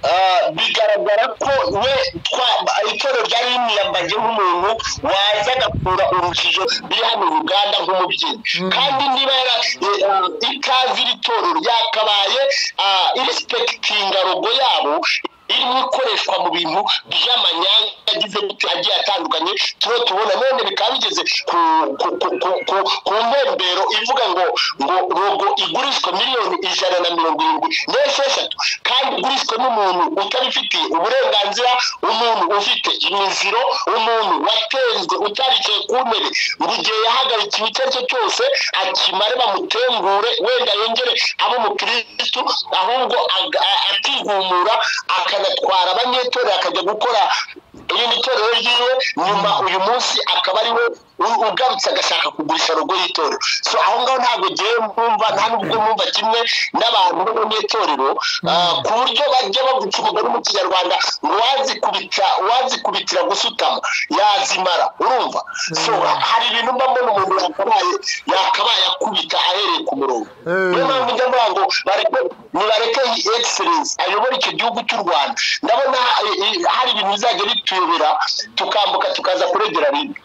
ah, bigaragara ko we twa- itorero ryari rimwiyambaje nk'umuntu waza agakura urujijo biri hano i uganda nk'umubyeyi kandi niba yara eh, ah, ikaze iri torero yakabaye ah, irisipekitinga rogo yabo irimo ikoreshwa mu bintu by'amanyanga agize gute agiye atandukanye turiho tubona none bikaba bigeze ku ku- ku- ku- ku- ku ntembero ivuga ngo ngo rogo igurishwa miliyoni ijana na mirongo irindwi n'esheshatu kandi igurishwa n'umuntu utabifitiye uburenganzira umuntu ufite imiziro umuntu watenzwe utaricaye ku ntebe ngo igihe yahagarikiwe icyo ari cyo cyose akimare bamutengure wenda yongere abe umukirisitu ahubwo aga- a- akihumura akanatwara abanyetorero akajya gukora irindi torero ryiwe nyuma uyu munsi akaba ari we u- ugarutse agashaka kugurisha rogo y'itorero so aho ngaho ntabwo ngewe mwumva nta n'ubwo mwumva kimwe n'abantu bo mu itorero ah, ku buryo bajya baguca umugani mu kinyarwanda wazikubita wazikubitira gusutama yazimara urumva so hari ibintu mba mbona umuntu yakabaye yakabaye akubita ahereye ku murongo niyo mpamvu njya mvuga ngo bareke nibareke iyi excellence ayobora icyo gihugu cy'u rwanda ndabona eh, eh, hari ibintu bizajya bituyobera tukambuka tukaza kuregera rimwe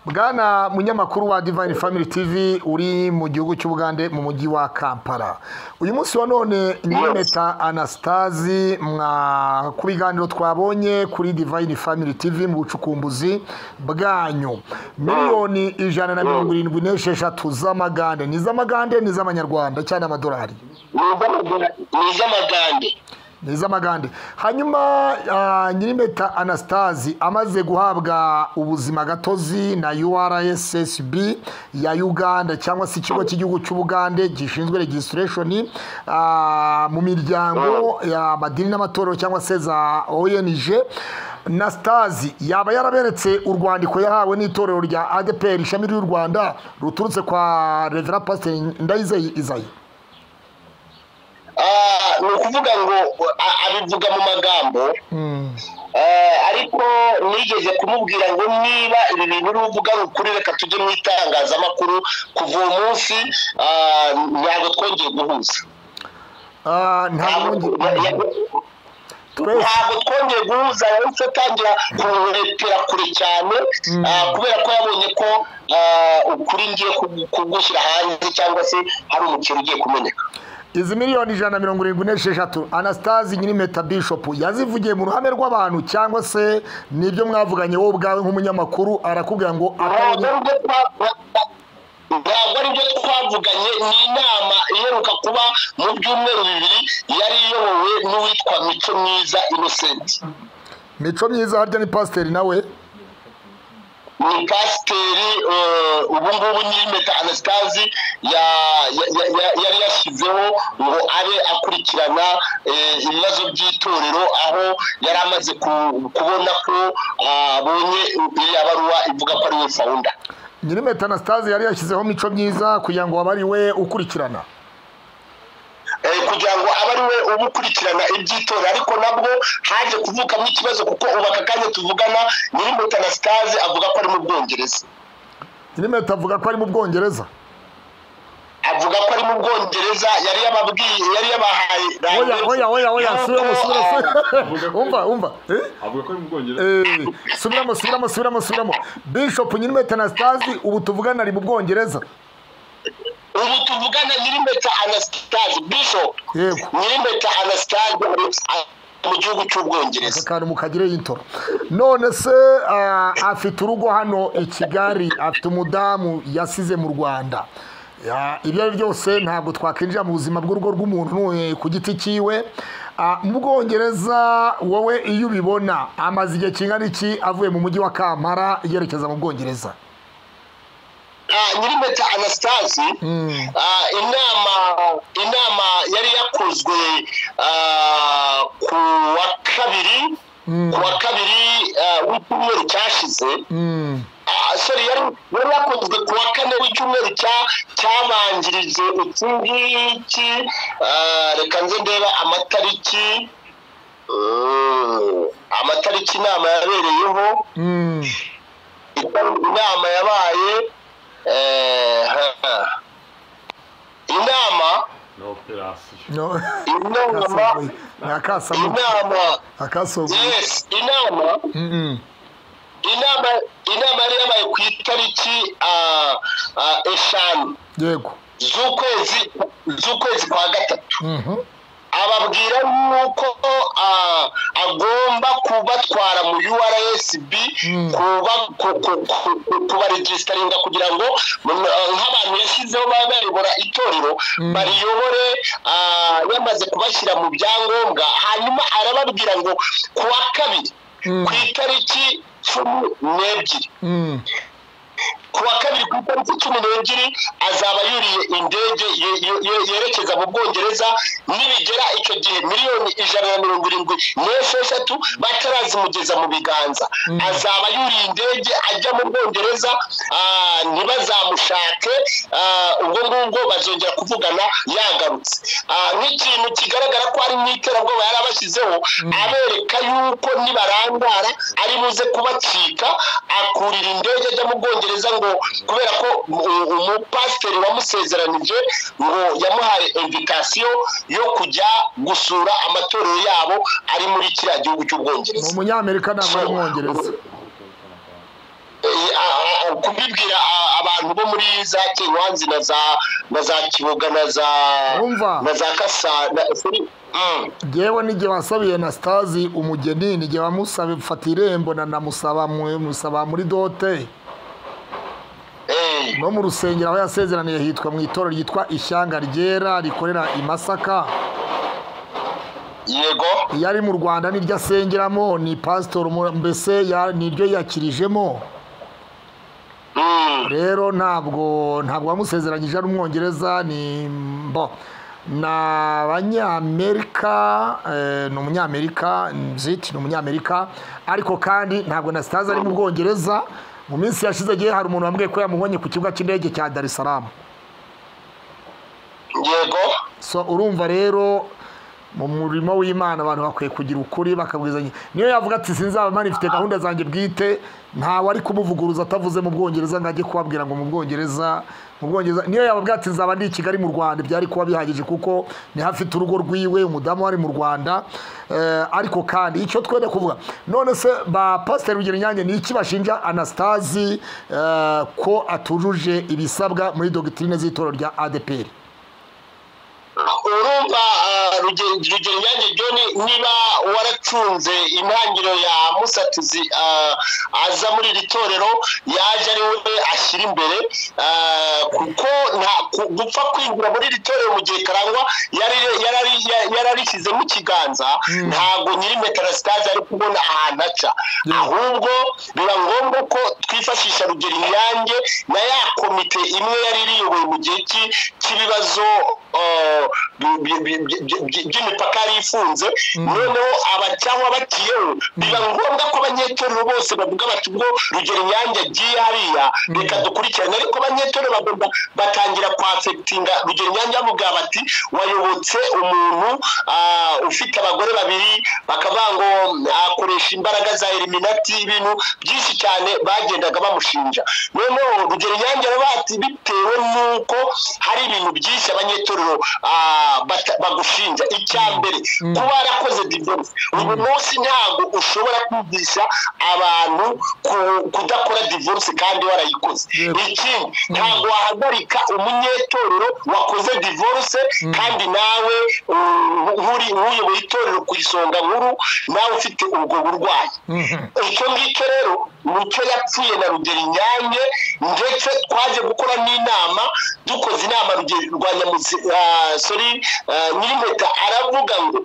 bwana munyamakuru wa divine family tv uri mu gihugu cy'ubugande mu mujyi wa kampala uyu munsi wa none nyirometa anastasi mwa ku biganiro twabonye kuri divine family tv mu bucukumbuzi bwanyu miliyoni ijana na mirongo irindwi n'esheshatu z'amagande ni iz'amagande ni iz'amanyarwanda cyane amadolari
ni iz'amagande- ni iz'amagande
ni iz'amagande hanyuma ah, nyir'impeta anastasi amaze guhabwa ubuzima gatozi na urssb ya uganda cyangwa se ikigo cy'igihugu cy'ubugande gishinzwe registration ah, mu miryango y'amadini n'amatorero cyangwa se za ong nastazi yaba yaraberetse urwandiko yahawe n'itorero rya adepr ishami ry'u rwanda ruturutse kwa revera pasiteri ndayizeye izayi
Ah, ni ukuvuga ngo a- abivuga mu magambo Eh, ariko nigeze kumubwira ngo niba ibi bintu uri uvuga ari ukuri reka tujye mu itangazamakuru kuva uwo munsi ah, ntabwo twongeye guhuza
Ah, nta wundi twese
ntabwo twongeye guhuza yahise atangira kuretera kure cyane ah, kubera ko yabonye ko ah, ukuri ngiye kugu- kugushyira hanze cyangwa se hari umukino ugiye kumeneka
izi miliyoni ijana na mirongo irindwi n'esheshatu anastasi nyirimeta bishopu yazivugiye mu ruhame rw'abantu cyangwa se nibyo mwavuganye wowe ubwawe nk'umunyamakuru arakubwira ngo
ntabwo
atabonye
ari byo twa- ntabwo ari byo twavuganye ni inama iheruka kuba mu byumweru bibiri yari iyobowe n'uwitwa mico mwiza innocent
mico myiza harya ni pasiteri nawe
ni pasiteri eh, ubu ngubu nyir'imeta anastasi yari yashyizeho ngo abe akurikirana eh, ibibazo by'itorero aho yari amaze ku- kubona ko abonye iriya baruwa ivuga ko ariwe fawunda
nyiri metanasitazi yari yashyizeho mico myiza kugira ngo abe ari we ukurikirana
Eh, kugira ngo abe ari we uba ukurikirana iby'itora ariko nabwo haje kuvukamo ikibazo kuko ubu aka kanya tuvugana nyir'imbuto anastase avuga ko ari mu bwongereza
nyiri meta avuga ko ari mu bwongereza
avuga ko ari mu bwongereza yari yababwiye yari yabahaye
oya oya oya oya
yuko,
subiramo subiramo
eh,
subiramo. umva umva eh?
avuga ko ari mu bwongereza
Eh, subiramo subiramo subiramo subiramo bishop nyiri metanasitazi ubu tuvugana ari mu bwongereza
ubu tuvugana nyir'impeta anastase bishop
Yego.
nyir'impeta anastase mu gihugu cy'ubwongereza
akantu mukagire y'intoro none se ah, afite urugo hano i kigali afite umudamu yasize mu rwanda Ya, ibyo ari byo byose ntabwo twakwinjira mu buzima bw'urugo rw'umuntu eh, ku giti cyiwe Ah, mu bwongereza wowe iyo ubibona amaze igihe kingana iki avuye mu mujyi wa kampara yerekeza mu bwongereza
Ah, nyir'impeta anastase
Mm.
ah, inama inama yari yakozwe ah, ku wa kabiri ku wa kabiri ah, w'icyumweru cyashize
Mm.
Ah, sorry yari yari yakozwe ku wa kane w'icyumweru cya cyabanjirije iki ngiki ah, reka nze ndeba amatariki Mm, amatariki inama yabereyeho
Mm.
inama yabaye eh, ha. inama
ni operasiyo
No.
inama
Akasambu- ni akasamu
inama
akasogo
yes inama inama inama yari yabaye ku itariki ah, ah, eshanu
yego
z'ukwezi z'ukwezi kwa gatatu
Mhm.
ababwira yuko ah, agomba kubatwara mu URSB
Mm.
kuba ku- ku- ku- ku- kubaregisitaringa kugira ngo mu- ah, nk'abantu yashyizeho baba bayobora itorero bariyobore ah, yamaze kubashyira mu byangombwa hanyuma arababwira ngo ku wa kabiri
Mm.
ku itariki cumi n'ebyiri
Mm.
ku wa kabiri ku itariki cumi n'ebyiri azaba yuriye indege ye- ye- ye- yerekeza mu bwongereza nibigera icyo gihe miliyoni ijana na mirongo irindwi n'esheshatu batarazimugeza mu biganza azaba yuriye indege ajya mu bwongereza ah, ntibazamushake ah, ubwo ngubwo bazongera kuvugana yagarutse Ah, nk'ikintu kigaragara ko ari mu iterabwoba yari abashyizeho abereka yuko nibarangara ari buze kubacika akurira indege ajya mu bwongereza ngo kubera ko u- umupasiteri wamusezeranije ngo yamuhaye invitasiyo yo kujya gusura amatorero yabo ari muri kiriya gihugu
ni
cy'ubwongereza
umunyamerika ntabwo ari umwongereza
Eh, a- a- a- kubibwira a- abantu bo muri za kenywanzi na za na za kiboga na za
Urumva?
na za kasa na, Mm.
yewe n'igihe wasabiye na sitazi umugeni n'igihe wamusaba mfata irembo na namusaba mu- musaba muri dote
Eh.
no mu rusengero aho yasezeraniye hitwa mu itorero ryitwa ishyanga ryera rikorera i masaka
yego
iyo ari mu rwanda niryo asengeramo ni pasitori mu- mbese ya- niryo yakirijemo
Mm.
rero ntabwo ntabwo wamusezeranyije ari umwongereza ni mbo ni abanyamerika eh, ni umunyamerika nziti ni umunyamerika ariko kandi ntabwo na sitazi ari mu bwongereza mu minsi yashize gihe hari umuntu wambwiye ko yamubonye ku kibuga cy'indege cya dar es salaam
yego
so urumva rero mu murimo w'imana abantu bakwiye kugira ukuri bakabwizanya niyo yavuga ati sinzaba mani mfite gahunda zanjye bwite ntawe ari kumuvuguruza atavuze mu bwongereza ngo ajye kubabwira ngo mu bwongereza mu bwongereza niyo yababwira ati nzaba ndi i kigali mu rwanda byari kuba bihagije kuko ni hafite urugo rwiwe umudamu wari mu rwanda Eh, ariko kandi icyo twende kuvuga none se ba pasiteri rugero inyange ni iki bashinja anasitazi eh, ko atujuje ibisabwa muri dogitirine z'itorero rya adeperi
urumva ah, Ruge- rugero nyange john niba waracunze intangiriro ya musatuzi ah, aza muri iri torero yaje ari we ashyira imbere ah, kuko nta- ku- gupfa kwinjira muri iri torero mu gihe karangwa yari- yarari- ya- yararishyizemo ikiganza ntabwo nyiri metara sitazi ari kubona ahantu aca ahubwo biba ngombwa ko twifashisha rugero inyange na ya komite imwe yari iriyoboye mu gihe cy'i- cy'ibibazo eh, bi- bi- bi- bi- bi- bi- by'imipaka yari ifunze noneho aba cyangwa bakiyeho biba ngombwa ko abanyetorero bose bavuga bati ubwo rugero inyange agiye hariya reka dukurikirane ariko abanyetorero bagomba batangira kwafegitinga rugero inyange bavuga bati wayobotse umuntu ah, ufite abagore babiri bakavuga ngo akoresha imbaraga za eliminati ibintu byinshi cyane bagendaga bamushinja noneho rugero inyange aravuga ati bitewe n'uko hari ibintu byinshi abanyetorero ah, bata- bagushinja icya mbere kuba yarakoze divorce uyu munsi ntabwo ushobora kwigisha abantu ku- kudakora divorce kandi warayikoze
Yego.
ikindi ntabwo wahagarika umunyetorero wakoze divorce kandi nawe uh, nk'uri nk'uyoboye itorero ku isonga nkuru nawe ufite ubwo burwayi icyo ngicyo rero nicyo yapfuye na rugero inyange ndetse twaje gukora n'inama dukoze inama Rugeri- rwa nyamuzi ah, sorry ah, nyirimpeta aravuga ngo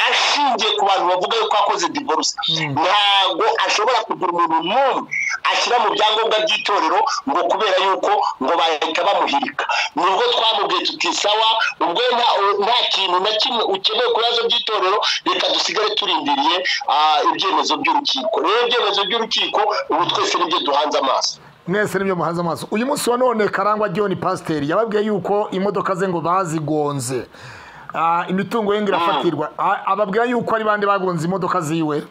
ashingiye ku bantu bavuga yuko akoze divorce ntabwo ashobora kugira umuntu n'umwe ashyira mu byangombwa by'itorero ngo kubera yuko ngo bahita bamuhirika nibwo twamubwiye tuti sawa ubwo nta nta kintu na kimwe ukeneye ku bibazo by'itorero reka dusigare turindiriye ah, ibyemezo by'urukiko rero ibyemezo by'urukiko ubu twese nibyo duhanze amaso
mwese nibyo muhanze amaso uyu munsi wa none karangwa john pasiteri yababwiye yuko imodoka ze ngo bazigonze Ah, imitungo ye ngo irafatirwa Ah, ababwira yuko ari bande bagonze imodoka ziwe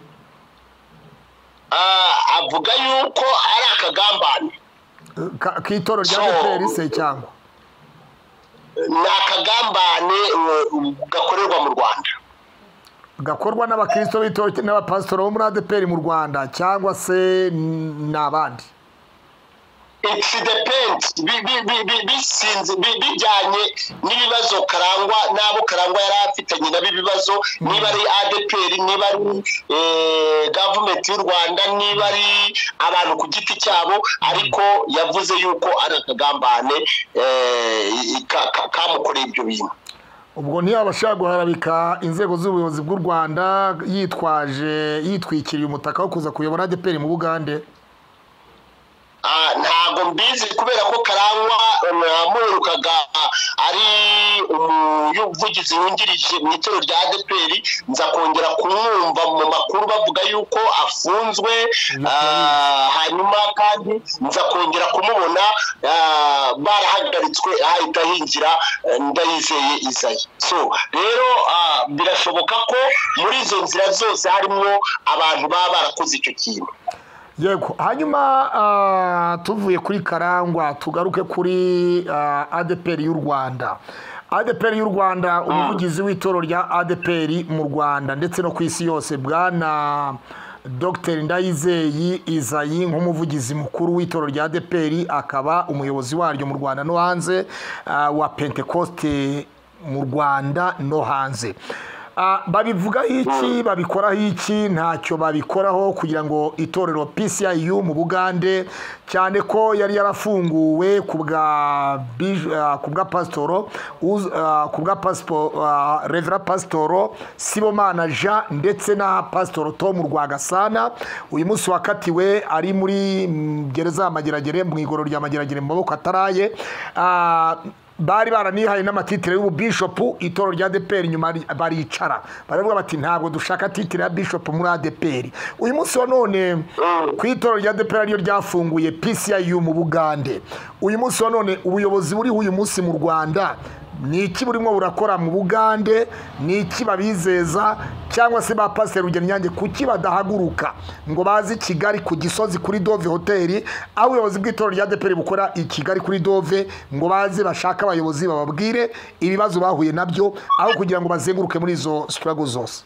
Ah, avuga yuko ari akagambane
Ka- k'itoro rya
So-
beteri se cyangwa
ni akagambane eh, gakorerwa mu rwanda
gakorwa n'abakristo b'itoro n'abapasitoro bo muri adeperi mu rwanda cyangwa se n- n'abandi
it's depend bi- bi- bi- bi- bisinze bi- bijyanye n'ibibazo karangwa n'abo karangwa yari afitanye nabo ibibazo niba ari adeperi niba ari eh, gavumenti y'u rwanda niba ari abantu ku giti cyabo ariko yavuze yuko ari akagambane eh, i- ka- ka- kamukoreye ibyo bintu
ubwo ntiyaba ashaka guharabika inzego z'ubuyobozi bw'u rwanda yitwaje yitwikiriye umutaka wo kuza kuyobora adeperi mu bugande
Ah, ntabwo mbizi kubera ko karangwa namuherukaga ari umuvugizi wungirije mu itorero rya adeperi nza kongera kumwumva mu makuru bavuga yuko afunzwe ah, hanyuma kandi nza kongera kumubona ah, barahagaritswe ahita hinjira eh, ndayizeye izayi so rero ah, birashoboka ko muri izo nzira zose harimo abantu baba barakoze icyo kintu
yego hanyuma ah, tuvuye kuri karangwa tugaruke kuri ah, adeperi y'u rwanda adeperi y'u rwanda umuvugizi w'itorero rya adeperi mu rwanda ndetse no ku isi yose bwana dr ndayizeye izayi nk'umuvugizi mukuru w'itorero rya adeperi akaba umuyobozi waryo mu rwanda no hanze ah, wa pentekoste mu rwanda no hanze Ah, babivugaho iki babikoraho iki ntacyo babikoraho kugira ngo itorero PCIU mu Bugande cyane ko yari yarafunguwe ku bwa bij- ah, ku bwa pasitoro uz- ah, ku bwa pasipo ah, Reverend pasitoro Sibomana Jean ndetse na pasitoro Tom Rwagasana uyu munsi wakatiwe ari muri mm, gereza ya Mageragere mu igororo rya Mageragere mu maboko ataraye Ah, bari baranihaye n'amatitire y'ububishopu itoro rya ADPR nyuma ri- baricara baravuga bati ntabwo dushaka titire ya bishopu muri ADPR uyu munsi wa none ku itoro rya ADPR ariyo ryafunguye PCIU mu Bugande uyu munsi wa none ubuyobozi buriho uyu munsi mu Rwanda ni iki burimo burakora mu Bugande ni iki babizeza cyangwa se ba Pasiteri Rugero Nyange kuki badahaguruka ngo baze i Kigali ku Gisozi kuri Dove Hoteli aho ubuyobozi bw'itorero rya ADPR bukora i Kigali kuri Dove ngo baze bashake abayobozi bababwire ibibazo bahuye nabyo aho kugira ngo bazenguruke muri izo struggle zose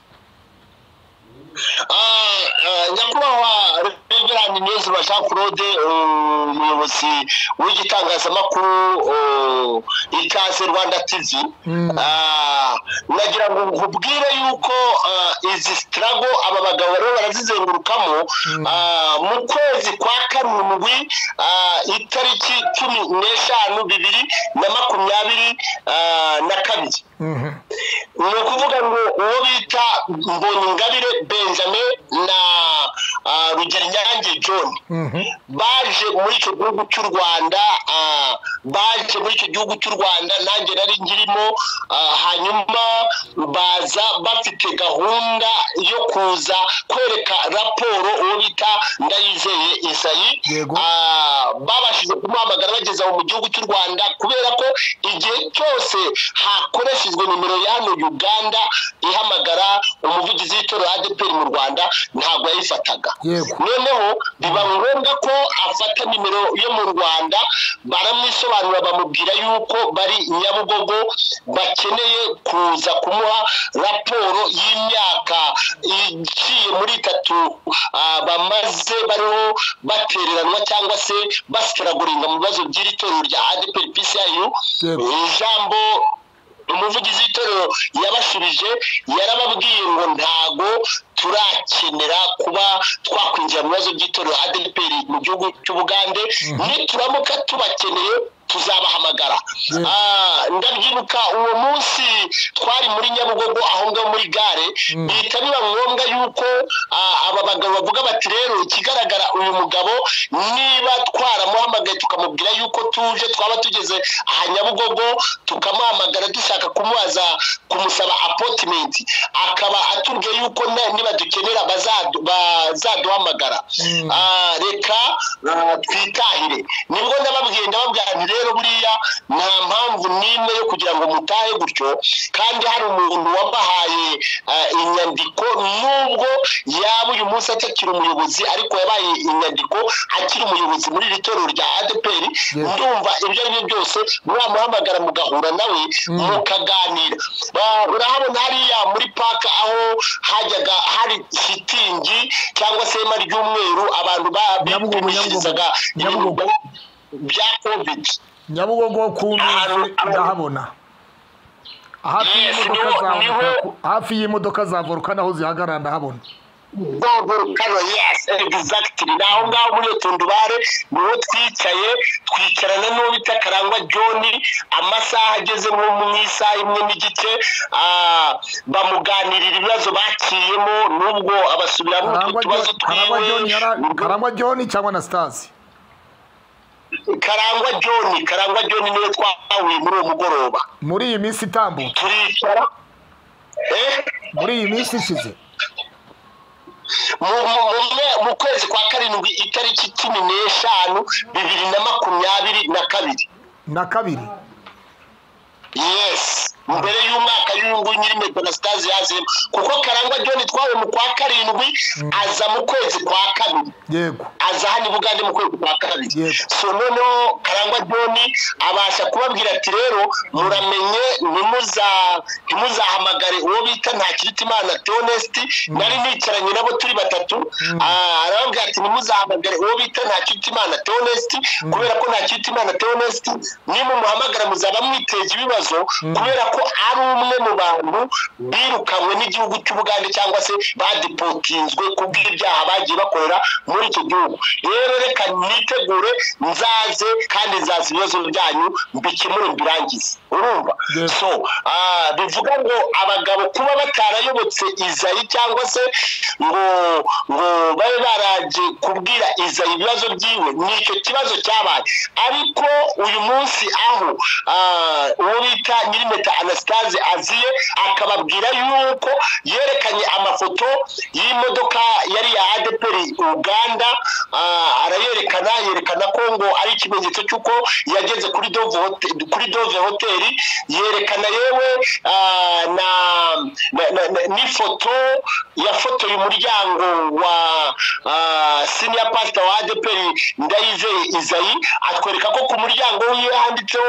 nyakubahwa reverani niyonzima jean claude umuyobozi w'igitangazamakuru ikaze rwanda tivi nagira ngo nkubwire yuko izi sitarago aba bagabo bariho barazizengurukamo mu kwezi kwa karindwi itariki cumi n'eshanu bibiri na makumyabiri na kabiri ni ukuvuga ngo uwo bita mbonyingabire benjamin na rugero nyange john baje muri icyo gihugu cy'u rwanda baje muri icyo gihugu cy'u rwanda nanjye nari ngirimo hanyuma baza bafite gahunda yo kuza kwereka raporo uwo bita ndayizeye isayi babashije kumuhamagara bageza mu gihugu cy'u rwanda kubera ko igihe cyose hakoreshejwe nimero ya hano uganda ihamagara umuvugizi w'itora ya adeperi mu rwanda ntabwo yayifataga noneho biba ngombwa ko afata nimero yo mu rwanda baramwisobanura bamubwira yuko bari nyabugogo bakeneye kuza kumuha raporo y'imyaka igiye muri itatu bamaze bariho batereranwa cyangwa se basitaraguringa mu bibazo by'iri torero rya adeperi pisiyayu ijambo umuvugizi w'itorero yabashubije yarababwiye ngo ntago turakenera kuba twakwinjira mu bibazo by'itorero adeperi mu gihugu cy'ubugande nituramuka tubakeneye tuzabahamagara ndabyibuka uwo munsi twari muri nyabugogo aho ngaho muri gare bihita biba ngombwa yuko aba bagabo bavuga bati rero ikigaragara uyu mugabo niba twaramuhamagaye tukamubwira yuko tuje twaba tugeze aha nyabugogo tukamuhamagara dushaka kumubaza kumusaba apotimenti akaba atubwiye yuko niba dukenera bazaduhamagara reka twitahire nibwo ndababwiye ndababwira nti rero buriya nta mpamvu n'imwe yo kugira ngo mutahe gutyo kandi hari umuntu wabahaye inyandiko nubwo yaba uyu munsi atakiri umuyobozi ariko yabaye inyandiko akiri umuyobozi muri iri torero rya adeperi ndumva ibyo ari byo byose mwamuhamagara mugahura nawe mukaganira urahabona hariya muri paka aho hajyaga hari shitingi cyangwa se ihema ry'umweru abantu bapimishirizaga bya kovidi
nyabugogo ku nzu ndahabona hafi y'imodoka za volukano aho zihagarara ndahabona
volukano yesi egizagitiri ni aho ngaho muri iyo tundubare niho twicaye twicarana n'uwo bita karangwa john amasaha ageze nko mu isaha imwe n'igice bamuganirira ibibazo bakiyemo n'ubwo abasubiramo utwo tubazo twiwe
karangwa john cyangwa na sitazi
karangwa john karangwa john niwe twahuye muri uwo mugoroba
muri iyi minsi itambuka
turicara
muri iyi minsi ishize
mu kwezi kwa karindwi itariki cumi n'eshanu bibiri na makumyabiri na kabiri
na kabiri
yesi mbere y'umwaka y'ubu nyiri metero na sitazi yazemo kuko karangwa john twawe mu kwa karindwi aza mu kwezi kwa kabiri
yego
aza hano i bugande mu kwezi kwa kabiri so noneho karangwa john abasha kubabwira ati rero muramenye ntimuzahamagare uwo bita nta kirutimana teonesiti nari nicaranye nabo turi batatu arababwira ati ntimuzahamagare uwo bita nta kirutimana teonesiti kubera ko nta kirutimana teonesiti nimumuhamagara muzaba mwiteje ibibazo kubera ko ari umwe mu bantu birukanwe n'igihugu cy'ubugande cyangwa se badipotinzwe kubw'ibyaha bagiye bakorera muri icyo gihugu rero reka nitegure nzaze kandi nzaza ibibazo byanyu mbikemure mbirangize urumva so bivuga ngo abagabo kuba batarayobotse izayi cyangwa se ngo ngo babe baraje kubwira izayi ibibazo byiwe ni icyo kibazo cyabaye ariko uyu munsi aho uwo bita nyirimeta anasitaze aziye akababwira yuko yerekanye amafoto y'imodoka yari ya adeperi uganda arayerekana yerekana ko ngo ari ikimenyetso cy'uko yageze kuri dove hoteli yerekana yewe n'ifoto yafotoye umuryango wa ah, senior pastor wa ADPR Ndayizeye Isayi atwereka ko ku muryango wiwe handitseho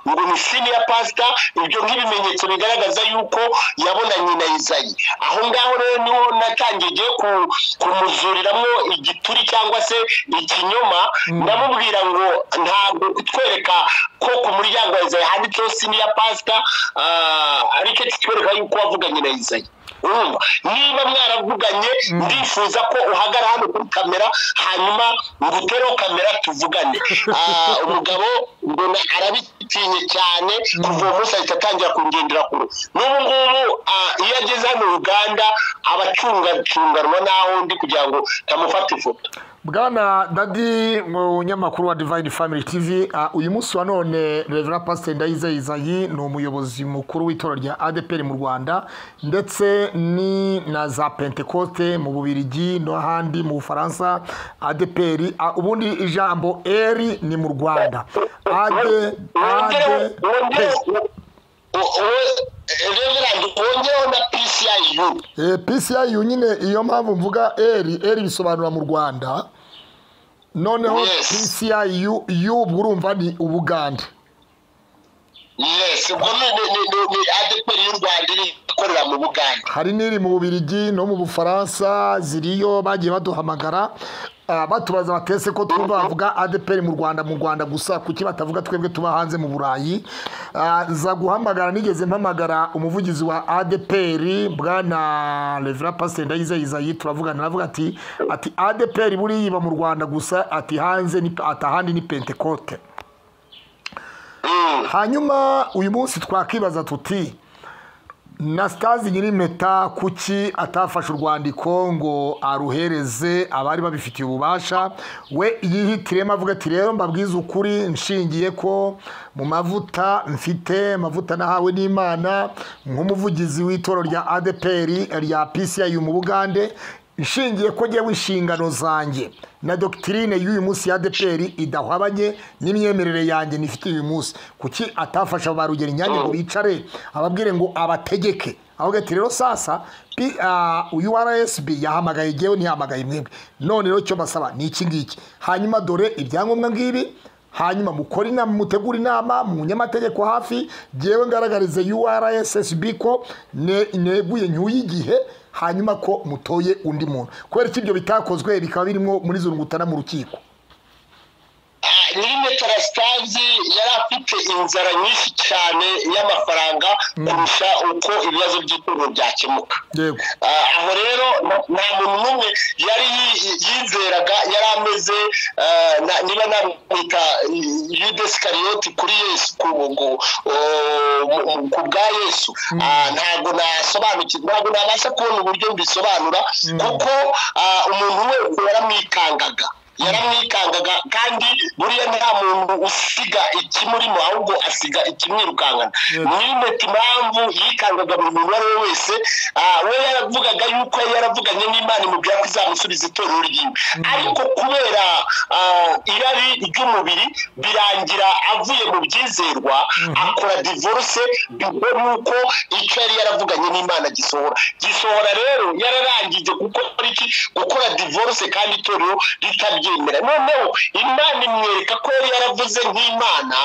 ngo ni senior pastor ibyo nk'ibimenyetso bigaragaza yuko yabonanye na Isayi aho ngaho rero niho natangiye ngiye ku kumuzuriramo igituri cyangwa se ikinyoma ndamubwira ngo ntabwo kutwereka ko ku muryango wa Isayi handitseho senior pastor ah, ariko kitwereka yuko wavuganye na Isayi urumva niba mwaravuganye ndifuza ko uhagara hano kuri kamera hanyuma ngutereho kamera tuvugane Ah, umugabo mbona arabitinye cyane kuva uwo munsi ahita atangira kungendera kure n'ubu ngubu ah, iyo ageze hano uganda aba acungacunganwa n'aho ndi kugira ngo tamufate ifoto
bwana dadi munyamakuru wa divine family tv ah, uyu munsi wa none revera pasiteri ndayizeye izayi ni umuyobozi mukuru w'itora rya adeperi mu rwanda ndetse ni na za pentekote mu bubirigi n'ahandi mu bufaransa adeperi ah, ubundi ijambo eri ni mu rwanda ade ade pe.
reverandi wongereho na pciu
Eh, PCIU nyine iyo mpamvu mvuga eri eri bisobanura mu rwanda noneho
Yes.
PCIU yu ubwo urumva ni ubugande
yes ubwo ni ni- ni- ni adeperi y'u rwanda iri ikorera mu buganda
hari n'iri mu bubirigi no mu bufaransa ziriyo bagiye baduhamagara ah, batubaza batese ko twumva bavuga adeperi mu rwanda mu rwanda gusa kuki batavuga twebwe tuba hanze mu burayi Ah, za guhamagara nigeze mpamagara umuvugizi wa adeperi bwana revera pasiteri ndayizeye izayi turavugana aravuga ati ati adeperi buriya iba mu rwanda gusa ati hanze ni ati ahandi ni pentekote hanyuma uyu munsi twakibaza tuti na sitazi nyir'impeta kuki atafashe urwandiko ngo aruhereze abari babifitiye ububasha we yihitiremo avuga ati rero mbabwize ukuri nshingiye ko mu mavuta mfite amavuta nahawe n'imana nk'umuvugizi w'itoro rya adeperi rya pci mu bugande nshingiye ko njyewe inshingano zanjye na dogitirine y'uyu munsi ya adeperi idahwabanye n'imyemerere yanjye nifitiye uyu munsi kuki atafasha ba rugeninyange ngo bicare ababwire ngo abategeke avuga ati rero sasa P- ah, uyu rsb yahamagaye ngewe ntiyahamagaye mwebwe none rero icyo mbasaba ni iki ngiki hanyuma dore ibyangombwa ngibi hanyuma mukore inama mutegure inama mu nyamategeko hafi ngewe ngaragarize urssb ko ne- neguye nyuye igihe hanyuma ko mutoye undi muntu kubera ko ibyo bitakozwe bikaba birimo muri zurungutana mu rukiko
nyir'impetara sitazi yari afite inzara nyinshi cyane y'amafaranga kurusha uko ibibazo by'itorero byakemuka
yego
Ah, aho rero na- nta muntu n'umwe yari yi- yizeraga yari ameze ah, na- niba namwita yudesikarioti kuri yesu ku ku- oh, mu- mu- ku bwa yesu Ah, ntabwo nasobanukirwa ntabwo nabasha kubona uburyo mbisobanura kuko ah, umuntu wese yaramwikangaga yaramwikangaga kandi buriya nta muntu usiga ikimurimo ahubwo asiga ikimwirukankana mwimeta impamvu yikangaga buri muntu uwo ari we wese ah, we yaravugaga yuko yari yaravuganye n'imana imubwira ko izamusubiza itorero ryiwe ariko kubera ah, irari ry'umubiri birangira avuye mu byizerwa akora divorce bivwe nuko icyo yari yaravuganye n'imana gisohora gisohora rero yararangije gukora iki gukora divorce kandi itorero ritabyemera noneho imana imwereka ko yari yaravuze nk'imana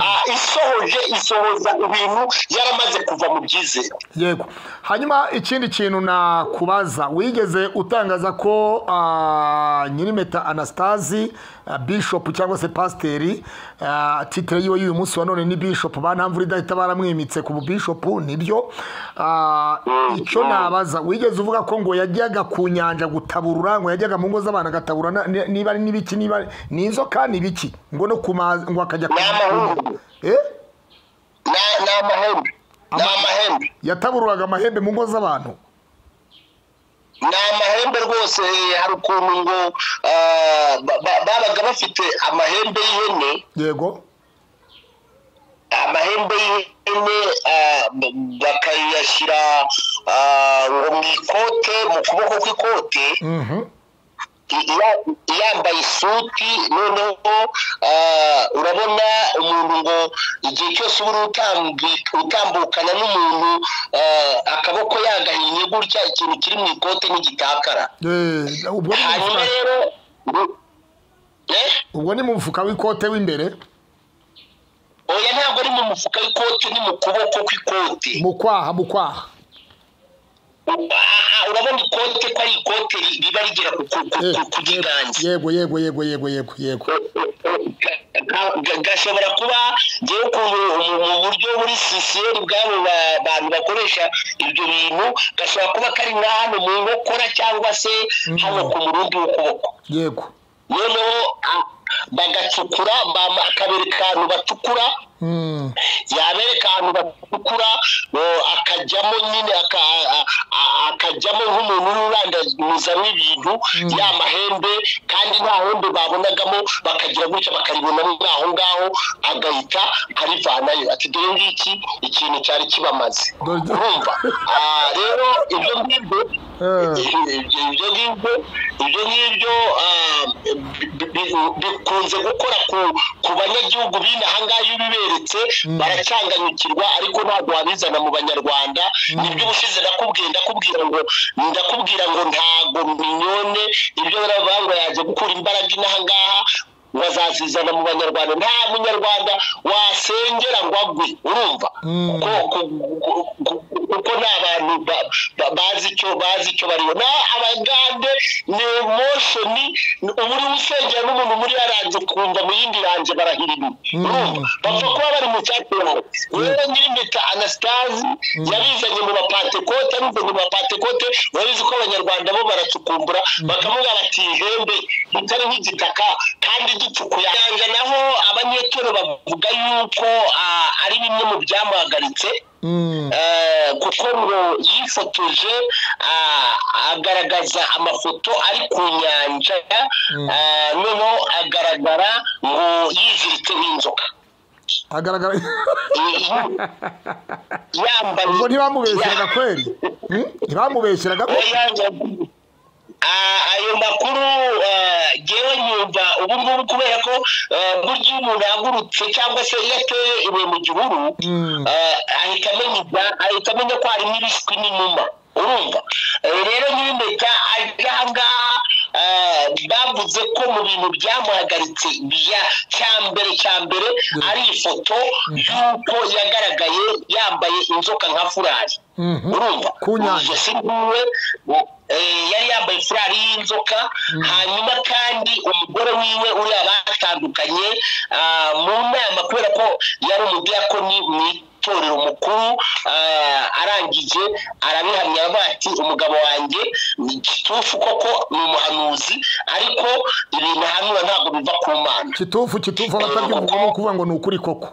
ah, isohoje isohoza ibintu yaramaze kuva mu byizerwa
yego hanyuma ikindi kintu nakubaza wigeze utangaza ko ah, nyirimeta anastasi ah, bishop cyangwa se pasiteri ah, titire yiwe y'uyu munsi wa none ni bishop banamvura idahita baramwimitse ku bubishopu nibyo Ah, icyo nabaza wigeze uvuga ko ngo yajyaga ku nyanja gutaburura ngo yajyaga mu ngo z'abantu agatabura na- ni- niba ari n'ibiki niba ni inzoka ni ibiki ngo no ku mazi ngo akajya ku
Ni amahoro.
Eh?
Na- ni amahembe ni
Ama-
amahembe
yatabururaga amahembe mu ngo z'abantu
ni amahembe rwose hari ukuntu ngo ah, ba- ba- babaga bafite amahembe y'ihene
yego
amahembe y'ihene ah, ba- bakayashyira ah, ngo mu ikote mu kuboko kw'ikote
mhm
ya- yambaye isuti noneho ah, urabona umuntu ngo igihe cyose uba uri utambi- utambukana n'umuntu ah, akaboko yagahinnye gutya ikintu kiri mu ikote n'igitakara
Eh, ubwo ni mu
hanyuma
mufuka-
rero eh?
ubwo ni mu mufuka w'ikote w'imbere
oya ntabwo ari mu mufuka w'ikote ni mu kuboko kw'ikote
mu kwaha mu kwaha
Aha, urabona ikote ko ari ikote ri- riba rigera ku- ku- ku- ku- ku kiganza
yego yego yego yego yego yego
Ga- ga- gashobora kuba ngewe ukuntu mu- mu buryo muri sisiyeri bwabo ba- bantu bakoresha ibyo bintu gashobora kuba kari nka hano mu nkokora cyangwa se hano ku murundi w'ukuboko
yego
noneho a- bagacukura bama- akabereka ahantu bacukura
Mm,
yabereka ahantu batukura akajyamo nyine aka- a- a- akajyamo nk'umuntu ururandamuzamo ibintu ya mahembe kandi nta hembe babonagamo bakagira gutya bakaribonamo aho ngaho agahita arivanayo ati dore ngiki ikintu cyari kibamaze
Dore-
urumva Ah, rero ibyo ngibyo
eh,
ibyo ngibyo ibyo ngibyo ah, bi- bi- bi- bikunze gukora ku- ku banyagihugu b'inaha ngaha iyo ubiberetse baracyanganyukirwa ariko ntabwo wabizana mu banyarwanda nibyo ubushize nakubwiye ndakubwira ngo ndakubwira ngo ntago minyone ibyo baravuga ngo yaje gukura imbaraga inaha ngaha bazazizana mu banyarwanda nta munyarwanda wasengera ngo agwe urumva
Mm.
kuko ku- ku- kuko ni abantu ba- ba- bazi icyo bazi icyo bariho na abagande ni emoshoni uba uri usengera n'umuntu muri yaranje kumva mu yindi ranje barahirima urumva bapfa kuba bari mu cyaterawe rero nyir'impeta anasitazi yabizanye mu bapantekote abizanye mu bapantekote urabizi ko abanyarwanda bo baracukumbura bakavuga bati ihembe ritari nk'igitaka kandi ducukuye yanja naho abanyetoro bavuga yuko ah, ari bimwe mu byamuhagaritse
mm,
Eh, kuko ngo yifotoje ah, agaragaza amafoto ari ku nyanja ah, noneho agaragara ngo yiziritse nk'inzoka
agaragara
Eh, yambaye
ubwo ntibamubeshyeraga kweri Mm, ntibamubeshyeraga kweri
Oya, Ah, ayo makuru ah, ngewe nyumva ubu ngubu kubera ko ah, burya iyo umuntu ahagurutse cyangwa se iyo ateye ibuye mu gihuru
Mm.
ah, ahita amenya ibya- ahita amenya ko harimo ibishwi n'inuma urumva Eh, rero nyir'impeta aje aha ngaha ah, bavuze ko mu bintu byamuhagaritse bya cya mbere cya mbere ari ifoto y'uko yagaragaye yambaye inzoka nka furari
Mhm.
urumva
Ku nyanja.
Ubwo si rwiwe yari yambaye furari y'inzoka hanyuma kandi umugore wiwe uriya batandukanye ah, mu nama kubera ko yari umudiyakoni mu itorero mukuru ah, arangije arabihamya aravuga ati umugabo wanjye ni gitufu koko ni umuhanuzi ariko ibintu ahanura ntabwo biva ku mana
kitufu kitufu abatabyumva ni ukuvuga ngo ni ukuri koko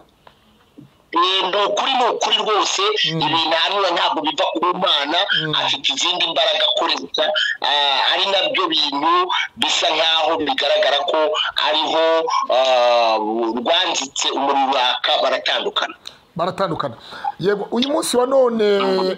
Eh, ni ukuri ni ukuri rwose ibintu ahanura ntabwo biva ku mana afite izindi mbaraga akoresha ah, ari nabyo bintu bisa nkaho bigaragara ko ariho ah, rwanzitse umuriro uraka baratandukana
baratandukana yego uyu munsi wa none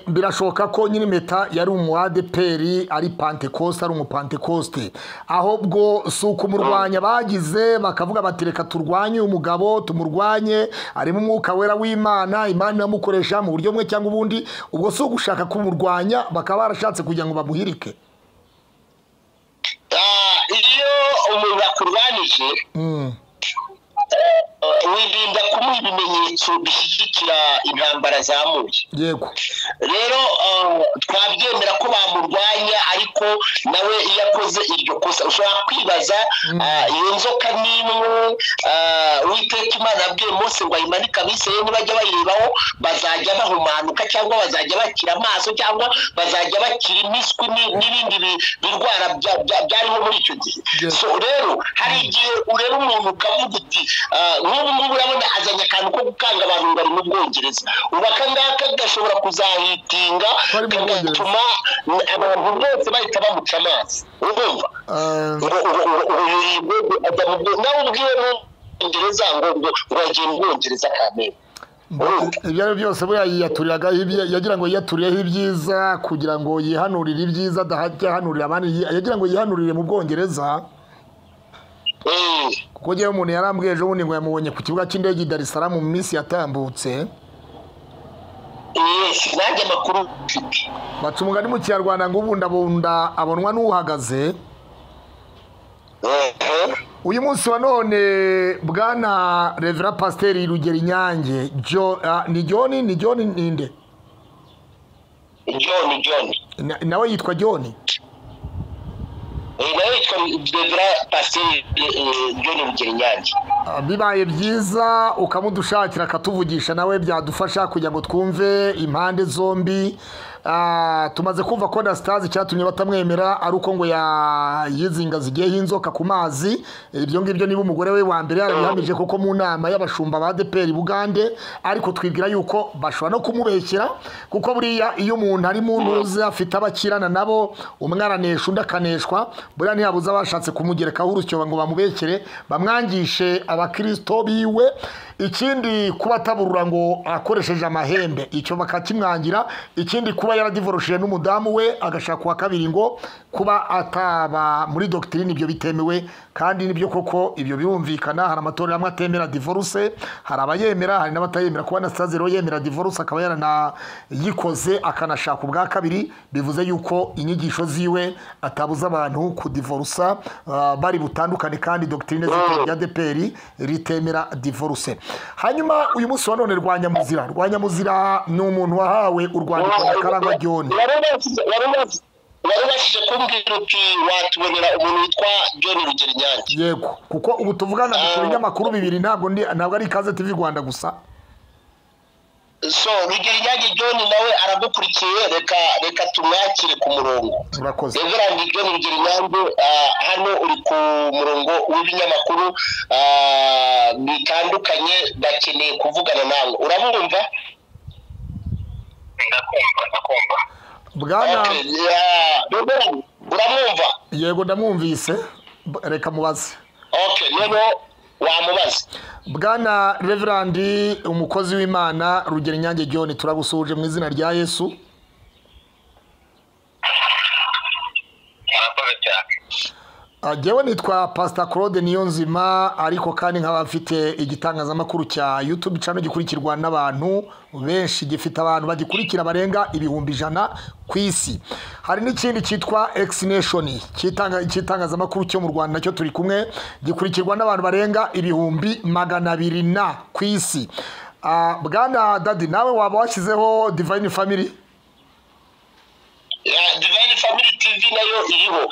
birashoboka ko nyiri impeta yari umu adeperi ari pantekoste ari umupantekoste ahubwo si ukumurwanya bagize bakavuga bati reka turwanye uyu mugabo tumurwanye arimo umwuka wera w'imana imana iramukoresha mu buryo bumwe cyangwa ubundi ubwo si ugushaka kumurwanya bakaba barashatse kugira ngo bamuhirike
Ah, iyo umuntu akurwanije
Mm,
ah, wirinda kumuha ibimenyetso bishyigikira intambara zamuye
yego
rero eh, twabyemera ko bamurwanya ariko nawe iyo akoze iryo kosa ushobora kwibaza eh, iyo nzoka n'imwe eh, uwiteka imana yabwiye mose ngo ayimanike abisiraye nibajya bayirebaho bazajya bahumanuka cyangwa bazajya bakira amaso cyangwa bazajya bakira imiswi ni- n'ibindi bi- birwara bya- bya- byariho muri icyo gihe
Yes.
so rero hari igihe ureba umuntu ukavuga uti "Ah, nk'ubu ngubu urabona azanye akantu ko gukanga abantu ngo ari mu bwongereza ubu aka ngaka gashobora kuzahitinga
Ko ari mu Bwongereza.
kagatuma abantu bose bahita bamuca amazi urumva
Eh,
nawe ubwiwe mu bwongereza ngo ngo ngo wagiye mu bwongereza kamere
ibyo ari byo byose we yayiyaturiraga ibye- yagira ngo yiyaturireho ibyiza kugira ngo yihanurire ibyiza adahajya ahanurira abandi yi- yagira ngo yihanurire mu bwongereza kuko njyewe umuntu yarambwiye ejo bundi ngo yamubonye ku kibuga cy'indege i darisaramu mu minsi yatambutse
nanjye amakuru mfite
baca umugani mu kinyarwanda ngo ubundabunda abonwa n'uhagaze uyu munsi wa none bwana revera pasiteri rugero inyange Jo- ah, ni joni ni joni ninde
john john
Na- nawe yitwa joni
Eh, nawe yitwa debra pasiteri john rugero inyange
Ah, bibaye byiza ukamudushakira akatuvugisha nawe byadufasha kugira ngo twumve impande zombi Ah, tumaze kumva ko na sitazi icyatumye batamwemera ari uko ngo ya- yizingazigeyeho inzoka ku mazi ibyo ngibyo niba umugore we wa mbere yarabihamije kuko mu nama y'abashumba ba deperi bugande ariko twibwira yuko bashobora no kumubeshyera kuko buriya iyo umuntu ari mu ntuze afite abo akirana nabo umwe aranesha undi akaneshwa buriya ntiyabuze abashatse kumugerekaho urusyo ngo bamubekere bamwangishe abakirisito biwe ikindi kuba ataburura ngo akoresheje amahembe icyo bakakimwangira ikindi kuba yaradivorosheje n'umudamu we agashaka uwa kabiri ngo kuba ataba muri dogitirine ibyo bitemewe kandi nibyo koko ibyo birumvikana hari amatorero amwe atemera divorce hari abayemera hari n'abatayemera kuba na sitazero yemera divorce akaba yaranayikoze akanashaka ubwa kabiri bivuze yuko inyigisho ziwe atabuza abantu kudivorusa ah, bari butandukane kandi dogitirine z'itorero rya deperi ritemera divorce hanyuma uyu munsi wa none rwanyamuzira rwanyamuzira ni umuntu wahawe urwandiko na karangwa ryoni
wari ubashije kumbwira uti watubonera umuntu witwa john rugero inyange
yego kuko ubu tuvugana dukora ibinyamakuru bibiri ntabwo ndi ntabwo ari ikaze tv rwanda gusa
so rugero inyange john nawe aragukurikiye reka reka tumwakire ku murongo
murakoze
Reverend John Rugirinyange ah, hano uri ku murongo w'ibinyamakuru ah, bitandukanye bakeneye kuvugana nawe urabumva ndakumva ndakumva
bwana
uramwumva
yego ndamwumvise B- reka mubaze
okay niba wamubaza
bwana reverandi umukozi w'imana rugero inyange john turagusuhuje mu izina rya yesu
murakoze cyane
Ah, Jyewe nitwa pasita claude niyo nzima ariko kandi nkaba mfite igitangazamakuru cya yutube cano gikurikirwa n'abantu benshi gifite abantu bagikurikira barenga ibihumbi ijana ku isi hari n'ikindi cyitwa ekisineshoni cy'itangazamakuru cyo mu rwanda nacyo turi kumwe gikurikirwa n'abantu barenga ibihumbi magana abiri na ku isi Ah, bwana dadi nawe waba washyizeho divayini famiri
Ya, Divine Family TV nayo iriho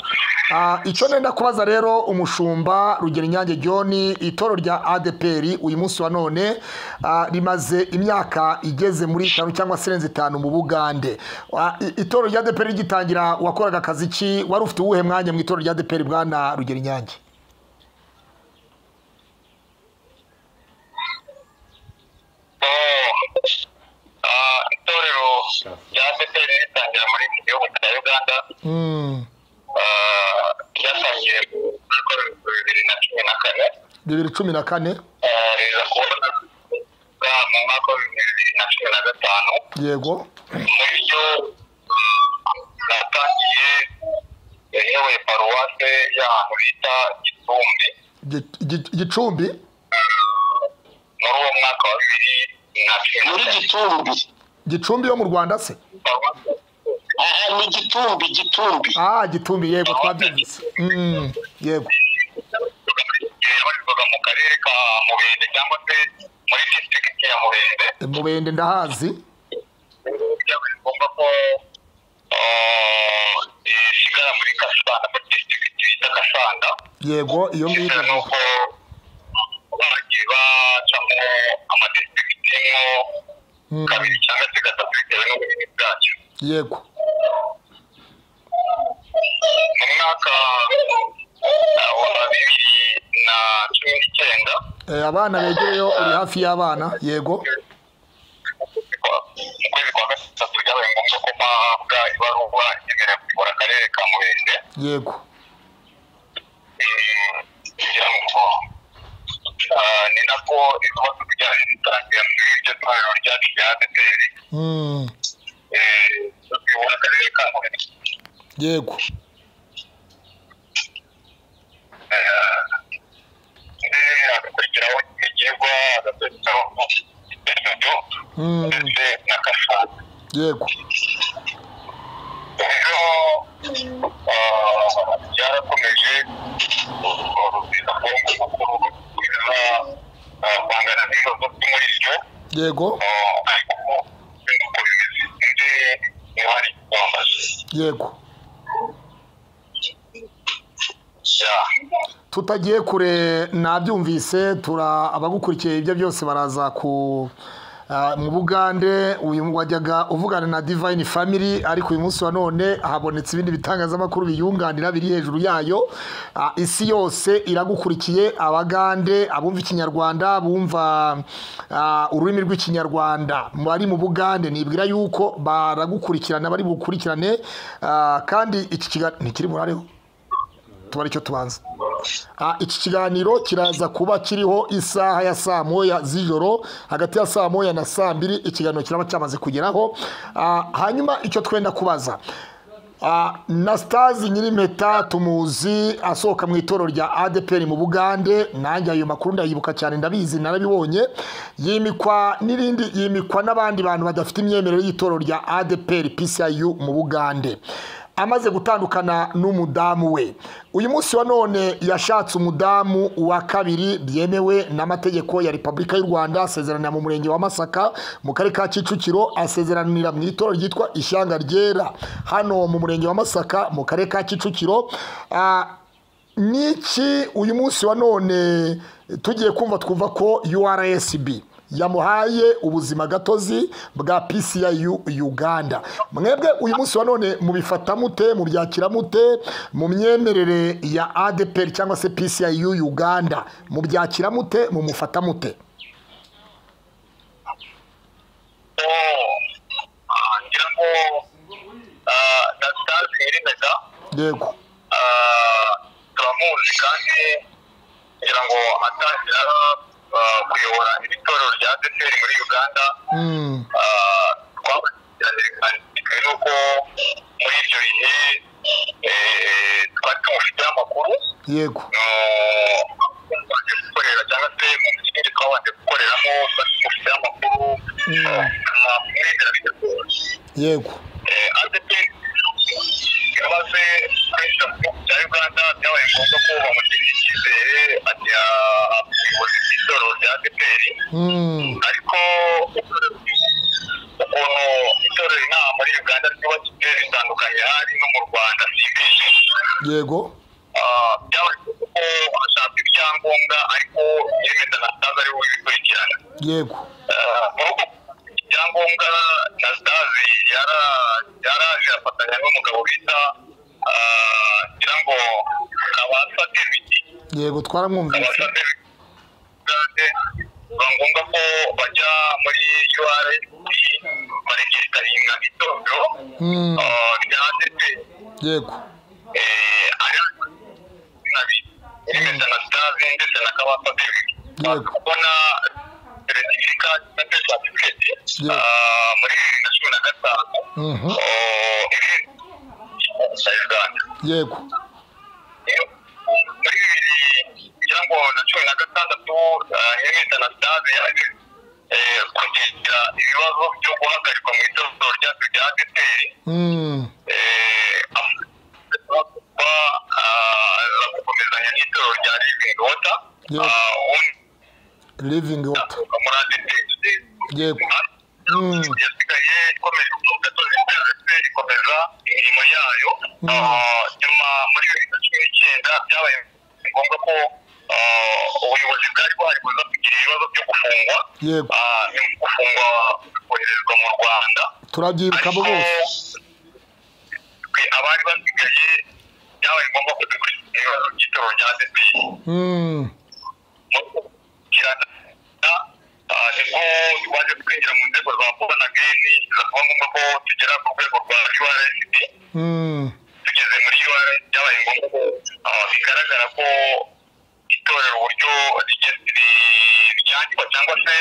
Ah, icyo nenda kubaza rero umushumba rugero inyange john itoro rya adeperi uyu munsi wa none ah, rimaze imyaka igeze muri itanu cyangwa se irenze itanu mu bugande Ah, i- itoro rya adeperi rigitangira wakoraga akazi ki wari ufite uwuhe mwanya mu itoro rya adeperi bwana rugero inyange
itorero rya ADPR ritangira muri iki gihugu cya Uganda
Mm,
ah, ryatangiye muri Werurwe bibiri na cumi na kane
bibiri cumi na kane
ah, riza kuboneka mu mwaka wa bibiri na cumi na gatanu
yego
mu byo natangiye yayoboye paruwase y'ahantu bita Gicumbi
Gi- gi- gicumbi
muri uwo mwaka wa bibiri na cumi na muri Gicumbi
gicumbi yo mu rwanda se
aha ni Gitumbi Gitumbi
ah gicumbi yego twabyumvise Mm, yego
yabarizwaga mu karere ka mubende cyangwa se muri district ya mubende
mubende ndahazi
bigomba ko ah, isigara muri kasanda muri district bita kasanda
yego iyo
bitewe
ngiyo
n'uko bagiye bacamo amadistrict nko
Mm,
kabiri cyangwa se gatatu bitewe n'ubunini bwacyo
yego
mu mwaka ah, wa bibiri na cumi n'icyenda
Eh, abana begereyo uri hafi y'abana yego
mu kwezi kwa gatatu byabaye ngombwa ko mpahabwa ibaruwa nyemerewe kuyobora akarere ka murenge
yego
Eh, kugira ngo ah, ni nako ibibazo bijyanye n'iterambere
iryo torero ryacu rya adeperi tuyobora akarere ka huye
yego
ndetse hagakurikiraho ikigegwa hagakurikiraho idodo
Mm.
ndetse na kasana
yego
rero ah, byarakomeje urubyiruko rukomeza ah, guhangana n'ibibazo byo muri ryo
yego
ah, ariko nk'uko bimeze undi niho hari kwambaza
yego
Yeah.
tutagiye kure nabyumvise tura abagukurikiye ibyo byose baraza ku ah, mu bugande uyu wajyaga uvugana na divine family ariko uyu munsi wa none habonetse ibindi bitangazamakuru biyunganira biri hejuru yayo Ah, isi yose iragukurikiye abagande abumva ikinyarwanda bumva ah, ururimi rw'ikinyarwanda bari mu bugande nibwira yuko baragukurikirana bari bukurikirane ah, kandi iki kiganiro ntikiri burareho tuba icyo tubanza Ah, iki kiganiro kiraza kuba kiriho isaha ya saa moya z'ijoro hagati ya saa moya na saa mbiri ikiganiro kiraba cyamaze kugeraho Ah, hanyuma icyo twenda kubaza Ah, na stazi nyirimpeta tumuzi asohoka mu itorero rya adeperi mu bugande nanjye ayo makuru ndayibuka cyane ndabizi narabibonye yimikwa n'irindi yimikwa n'abandi bantu badafite imyemerere y'itorero rya adeperi pciu mu bugande amaze gutandukana n'umudamu we uyu munsi wa none yashatse umudamu wa kabiri byemewe n'amategeko ya repubulika y'u rwanda asezeranira mu murenge wa masaka mu karere ka kicukiro asezeranira mu itorero ryitwa ishyanga ryera hano mu murenge wa masaka mu karere ka kicukiro Ah, niki uyu munsi wa none tugiye kumva twumva ko urasb yamuhaye ubuzima gatozi bwa pciu uganda mwebwe uyu munsi wa none mubifata mute mubyakira mute mu myemerere ya adeperi cyangwa se pciu uganda mubyakira mute mumufata mute
ngira ngo ah, na stars yirindaga
yego
ah, turamuzi kandi kugira ngo atangira ah, kuyobora iri torero rya adeperi muri uganda
Mm,
ah, twakurikiranye kandi bitewe n'uko muri ibyo bihe eh, twari tumufiteho amakuru
yego
twabanje gukorera cyangwa se mu kindi twabanje gukoreramo twari tumufiteho amakuru amwemera bidagoye
yego
adeperi yamaze kwinjira mu gihugu cya uganda byabaye ngombwa ko bamugirira icyizere ajya ubuyobozi bw'isoro rya adeperi
Mm.
ariko ukuntu itorero inaha muri uganda ryubakitse ritandukanye hari no mu rwanda simbizi
yego
byabaye ngombwa ko ashaka ibyangombwa ariko nyir'imeta na sitazi ariwe ubikurikirana
yego
ibyangombwa na stazi yaraje afatanya n'umugabo bita ah, ngira ngo kabasa david
yego twaramwumvise
kabasa david Gade, biba ngombwa ko bajya muri url baregesitaringa itorero
Mm.
ah, rya ndetse
yego
ndetse na stazi ndetse na kabasa david
Yego.
kubona seritifika cyangwa se certificate
Yego.
ah, muri bibiri na cumi na gatanu
Mhm. yego
muri bibiri kugira ngo na cumi na gatandatu hemeta na stade yaje eh, kugira ibibazo byo guhagarikwa mu itorero ryacu rya adeperi
Mm.
kuba gukomezanya n'itorero rya living water
Yego.
ah, undi
living water
muri adeperi
yego Mm.
yasigaye ikomeje kuvuga ko ziteze ikomeza imirimo yayo Ah, nyuma muri bibiri na cumi n'icyenda byabaye ngombwa ko ah, ubuyobozi bwari buhari buza kugira ibibazo byo gufungwa
yego
Ah, nyuma yo gufungwa koherezwa mu rwanda
turabyibuka
ariko
bose
twe abari basigaye byabaye ngombwa ko dukurikira ibibazo by'itoro rya adeperi
Mm.
kirana nibwo twaje kwinjira mu nzego za vuba na geni ziravuga ngombwa ko tugera ku rwego rwa urlsd
Mm.
tugeze muri url byabaye ngombwa ko ah, bigaragara ko itorero uburyo rigeze- ri- ryandikwa cyangwa se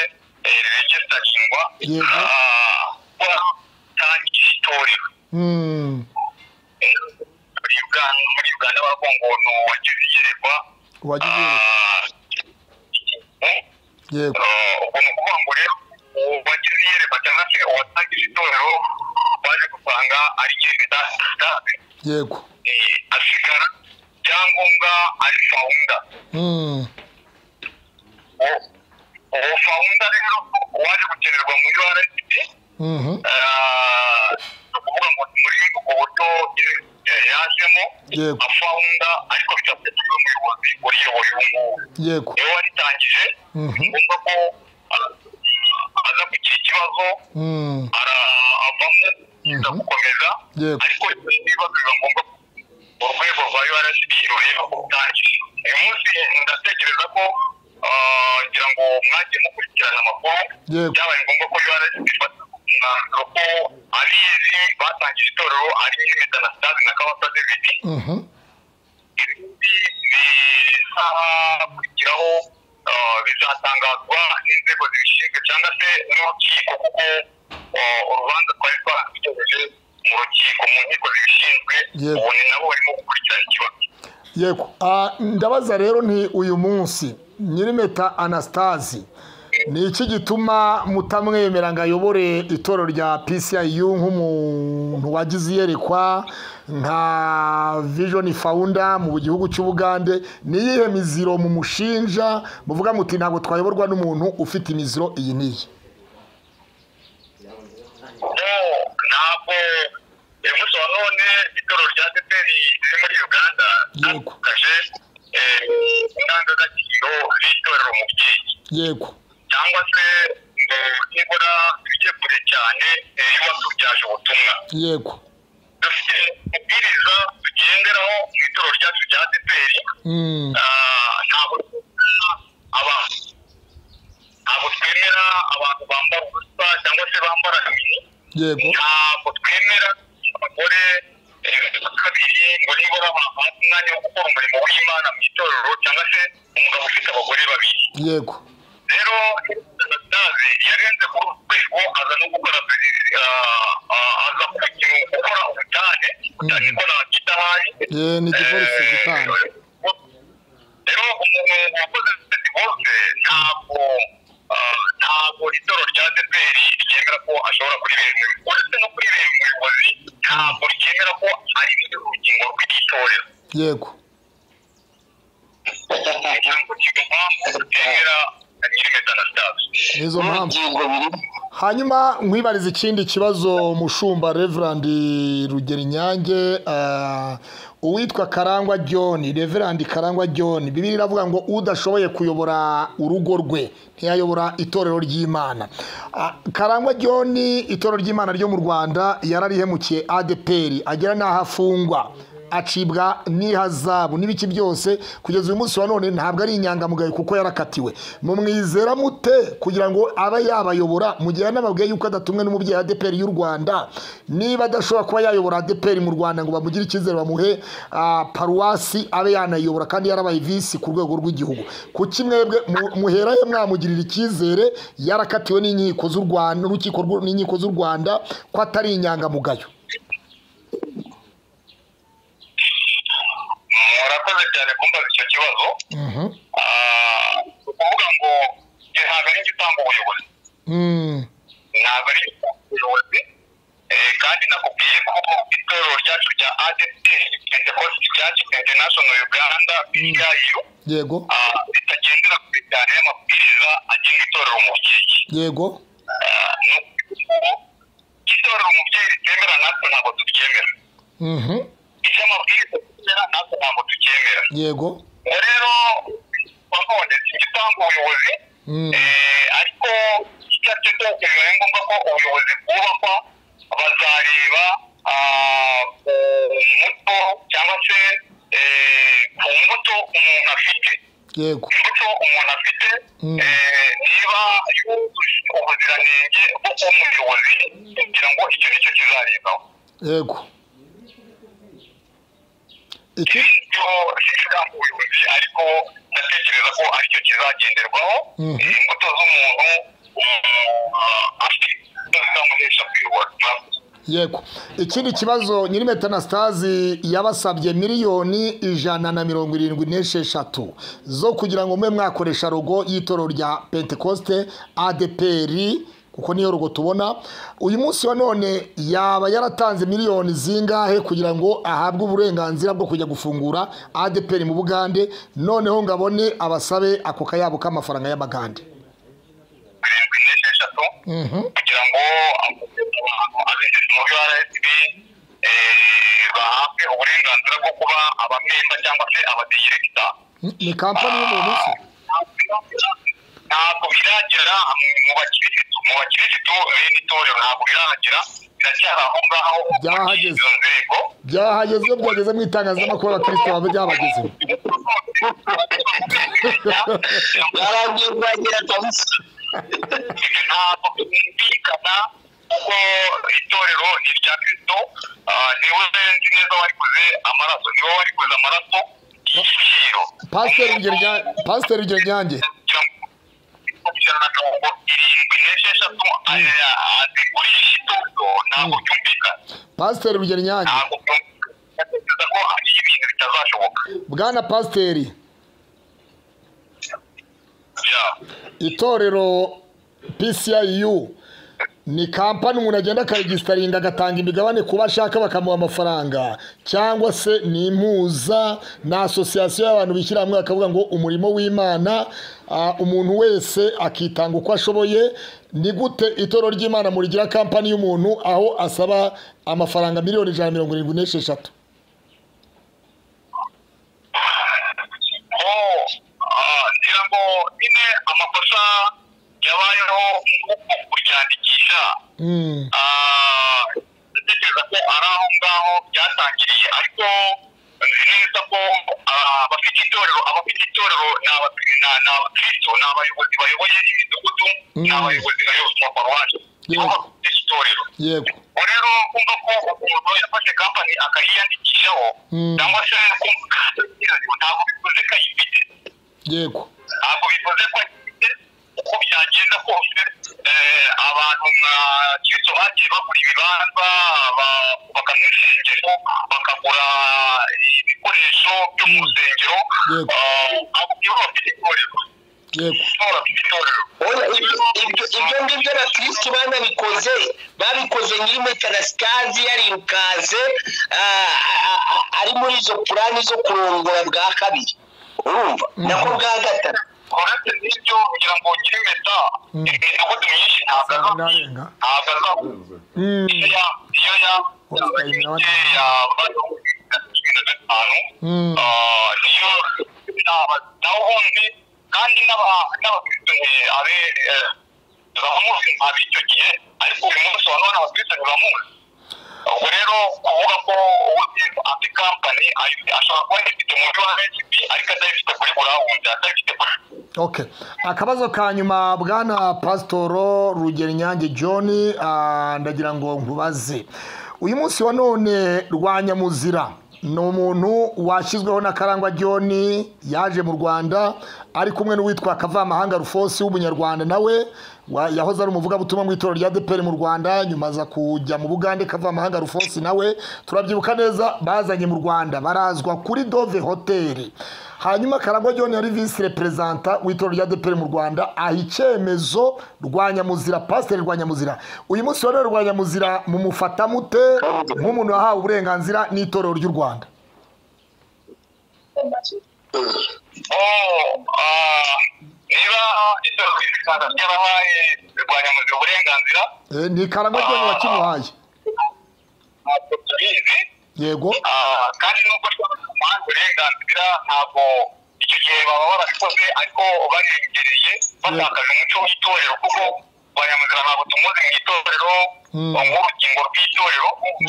regisitagingwa
Yego.
watangiye itorero
Mm,
Eh, muri Uganda muri Uganda bavuga ngo ni uwagize iyerekwa
wagize iherezo.
Ah, eh,
yego
eh, ubwo ni ukuvuga ngo rero uwagize iyerekwa cyangwa se uwatangije itorero baje gusanga ari nyine da- da-
yego
eh, asigara ibyangombwa ari fawunda
Mm,
uwo fawunda rero waje gukenerwa muri rfd
mhm,
ni ukuvuga ngo ni muri ubwo buryo eh, yajemo
Yego.
afawunda ariko bidafite umuyobozi uriyoboye ubu ngubu
yego
niwe waritangije
Mhm.
ni ngombwa ko ah, aza kugira ikibazo
Mm,
ara- avamo yenda
Mhm.
gukomeza
Yego.
ariko ibibazo biba ngombwa ko urwego rwa urb rureba ko rutangiye uyu munsi ndatekereza ko ah, ngira ngo mwagiye mukurikirana amakuru
Yego.
byabaye ngombwa ko urb ifata umwanzuro ko abizi batangije itorero ari nyine na stade na kabasa david
mhm,
ibindi bizakurikiraho ah, bizatangazwa n'inzego zibishinzwe cyangwa se n'urukiko kuko ah, urubanza twari twarabitegereje mu rukiko mu nkiko zibishinzwe
Yego.
ubu ni nabo barimo gukurikirana ikibazo
yego Ah, ndabaza rero nti uyu munsi nyirimeta anastasi ni iki gituma mutamwemera ngo ayobore itorero rya pciu nk'umuntu wagize iyerekwa nka vision founder mu gihugu cy'ubugande ni iyihe miziro mumushinja muvuga muti ntabwo twayoborwa n'umuntu ufite imiziro iyi n'iyi
No, ntabwo uyu munsi wa none itorero rya teteri riri muri uganda
Yego.
ryatakaje eh, indangagaciro z'itorero mubyeyi
yego
cyangwa se ngo nibura tujye kure cyane eh, ibibazo byaje ubutumwa
yego
dufite amabwiriza tugenderaho mu itorero ryacu rya adeperi
Mm,
ntabwo twemera abantu ntabwo twemera abantu bambara ubusa cyangwa se bambara bibiri
yego
ntabwo twemera abagore eh, kabiri ngo nibura bahabwe umwanya wo gukora umurimo w'imana mu itorero cyangwa se umugabo ufite abagore babiri
yego
rero david yarenze ku rwego aza no gukora eh, ah, aza kujya gukora ubutane ubutane ko nakita ahari
Eh, ni divorce gutanga
rero umuntu wakoze divorce ntabwo ah, ntabwo itorero rya dpr ryemera ko ashobora kuri bene uretse no kuri bene umuyobozi ntabwo ryemera ko ari urugingo rw'igitorero
yego
ntabwo kigampamvu ryemera nyirimetanastasi
nizo mpamvu
ingingo biri
hanyuma nkwibariza ikindi kibazo mushumba reverandi rugeri nyange ah, uwitwa karangwa john reverandi karangwa john bibiri iravuga ngo udashoboye kuyobora urugo rwe ntiyayobora itorero ry'imana Ah, karangwa john itorero ry'imana ryo mu rwanda yararihemukiye adeperi agera n'aho afungwa acibwa n'ihazabu n'ibiki byose kugeza uyu munsi wa none ntabwo ari inyangamugayo kuko yarakatiwe mumwizera mute kugira ngo abe yabayobora mu gihe anababwiye yuko adatumwe n'umubyeyi wa adeperi y'u rwanda niba adashobora kuba yayobora adeperi mu rwanda ngo bamugire icyizere bamuhe ah, paruwasi abe yanayobora kandi yarabaye visi ku rwego rw'igihugu kuki mwebwe mu- muherahe mwamugirira icyizere yarakatiwe n'inkiko z'u rwanda n'urukiko rw'u- n'inkiko z'u rwanda ko atari inyangamugayo
murakoze cyane kumbaza icyo kibazo
Mhm.
Ah, ni ukuvuga ngo eh, ntabwo ari igitanga ubuyobozi
Mm.
ntabwo ari igitanga ubuyobozi Eh, kandi nakubwiye ko itorero ryacu rya adt pentecost church international uganda pcayu
yego
ah, ritagendera kuri cyane y'amabwiriza agenga itorero umubyeyi
yego
Ah, ni ukuvuga ngo itorero umubyeyi ritemera natwe ntabwo turyemera
Mhm.
icyo amabwiriza atemera natwe ntabwo turyemera
yego
ubwo rero nanone si igitanga ubuyobozi
Mm.
Eh, ariko icyo ari cyo cyose bibaye ngombwa ko ubuyobozi bwubakwa bazareba ah, ku muto cyangwa se eh, ku mbuto umuntu afite
yego
imbuto umuntu afite
Mm.
eh, niba yujuje ubuziranenge bwo kuba umuyobozi kugira ngo icyo ni cyo kizarebwaho
yego iki
ibyo shyiramo ubuyobozi ariko ndatekereza ko aricyo kizagenderwaho
Mhm.
imbuto z'umuntu afite indangamuhesha kuyobora
yego ikindi kibazo nyiri metanasitazi yabasabye miliyoni ijana na mirongo irindwi n'esheshatu zo kugira ngo mube mwakoresha rogo y'itorero rya pentekoste adeperi kuko niyo rogo tubona uyu munsi wa none yaba yaratanze miliyoni zingahe kugira ngo ahabwe uburenganzira bwo kujya gufungura adeperi mu bugande noneho ngo abone abasabe ako kayabo k'amafaranga y'amagande
mirongo ine n'esheshatu kugira ngo abinjira mu rrb bahabwe uburenganzira bwo kuba abamemba cyangwa se abadiregita
ni kampani y'umuntu se
ntabwo biragera mu bakirisitu mu bakirisitu bene itorero ntabwo biragera biracyari aho ngaho
Byahageze.
izo nzego
byahageze iyo byageze mu itangazamakuru abakristo baba byabagezeho
bwarangiye bwagira kabisa
ntabwo byumvikana kuko itorero ni irya kirisito niwe nzi neza warikoze amaraso niwe warikoze amaraso y'igiciro
pasiteri Rugero Nya- pasiteri rugero nyange
kugira ngo ijana na mirongo irindwi n'esheshatu azigurisha itorero ntabwo byumvikana
pasiteri rugero nyange
ntabwo byumvikana ko ari ibintu bitazashoboka
bwana pasiteri
Yeah.
itorero pciu ni kampani umuntu agenda akaregisitaringa agatanga imigabane ku bo ashaka bakamuha amafaranga cyangwa se ni impuza ni asosiyasiyo y'abantu bishyira hamwe bakavuga ngo umurimo w'imana ah, umuntu wese akitanga uko ashoboye ni gute itorero ry'imana murigira kampani y'umuntu aho asaba amafaranga miliyoni ijana na mirongo irindwi n'esheshatu
aho ah, ngira ngo nyine amakosa yabayeho mu kuryandikisha
Mm,
Ah, ndatekereza ko ari aho ngaho byatangiriye ariko nzi neza ko ah, abafite itorero abafite itorero ni abakiri- ni- ni abakristo ni abayobozi bayoboye imidugudu ni
Mm.
abayobozi bayobozi mu maparuwasi nibo
Yego.
bafite itorero
yego
ubu rero kumva ko umuntu yafashe kampani akayiyandikishaho
Mm.
cyangwa se kumva ntabwo bivuze ko ayifite
yego
ntabwo bivuze ko ayifite uko byagenda kose eh, abantu nka kiso bagiye bagura ibibanza ba- bakagura insengero bakagura ibikoresho byo mu rusengero
Yego.
Ah, ntabwo byaba bafite itorero
yego
Itorero bafite itorero
Oya, ibyo ibyo- ibyo ngibyo abakirisitu banabikoze babikoze nyiri metarasitazi yarirukanse ah, ah, ah, ari muri izo purani zo kurongora bwa kabiri urumva nako bwa gatatu
uretse n'ibyo kugira ngo nyiri meta imidugudu myinshi ntabwo azafasha
Ndarenga.
ntabwo azafasha
Mm,
iya iya ya ya
mm,
niyo nawe ubundi kandi n'abakristo abe bamuzi ab'icyo gihe ariko uyu munsi wa none abakristo ntibamuzi ubwo rero kuvuga ko ubundi afite kampani ashobora kuba yifite mu buryo wa recipe ariko atayifite kuri burawundi atayifite kuri
okay akabazo ka nyuma bwana pasitoro rugero nyange john ah, ndagira ngo nkubaze uyu munsi wa none rwa nyamuzira ni umuntu washyizweho na karangwa john yaje mu rwanda ari kumwe n'uwitwa kavamahanga rufosi w'umunyarwanda nawe wa- yahoze ari umuvugabutumwa mu itorero rya deperi mu rwanda nyuma aza kujya mu bugande kavamahanga rufosi nawe turabyibuka neza bazanye mu rwanda barazwa kuri dove hoteli hanyuma karangwa john yari visi reperezanta w'itorero rya deperi mu rwanda aha icyemezo rwa nyamuzira pasiteri rwa nyamuzira uyu munsi wa none rwa nyamuzira mumufata mute nk'umuntu wahawe uburenganzira n'itorero ry'u rwanda
oh niba ibyo bikanza byarabaye birwanya mu uburenganzira
Eh, ni karangwa john wakimuhaye
ntabwo tubizi
yego
Ah, kandi nubwo ushobora kumuha uburenganzira ntabwo icyo gihe baba barabikoze ariko barengereye batakaje umuco w'itorero kuko abanyamuzira ntabwo tumuzi mu itorero
Mm.
nk'urugingo rw'itorero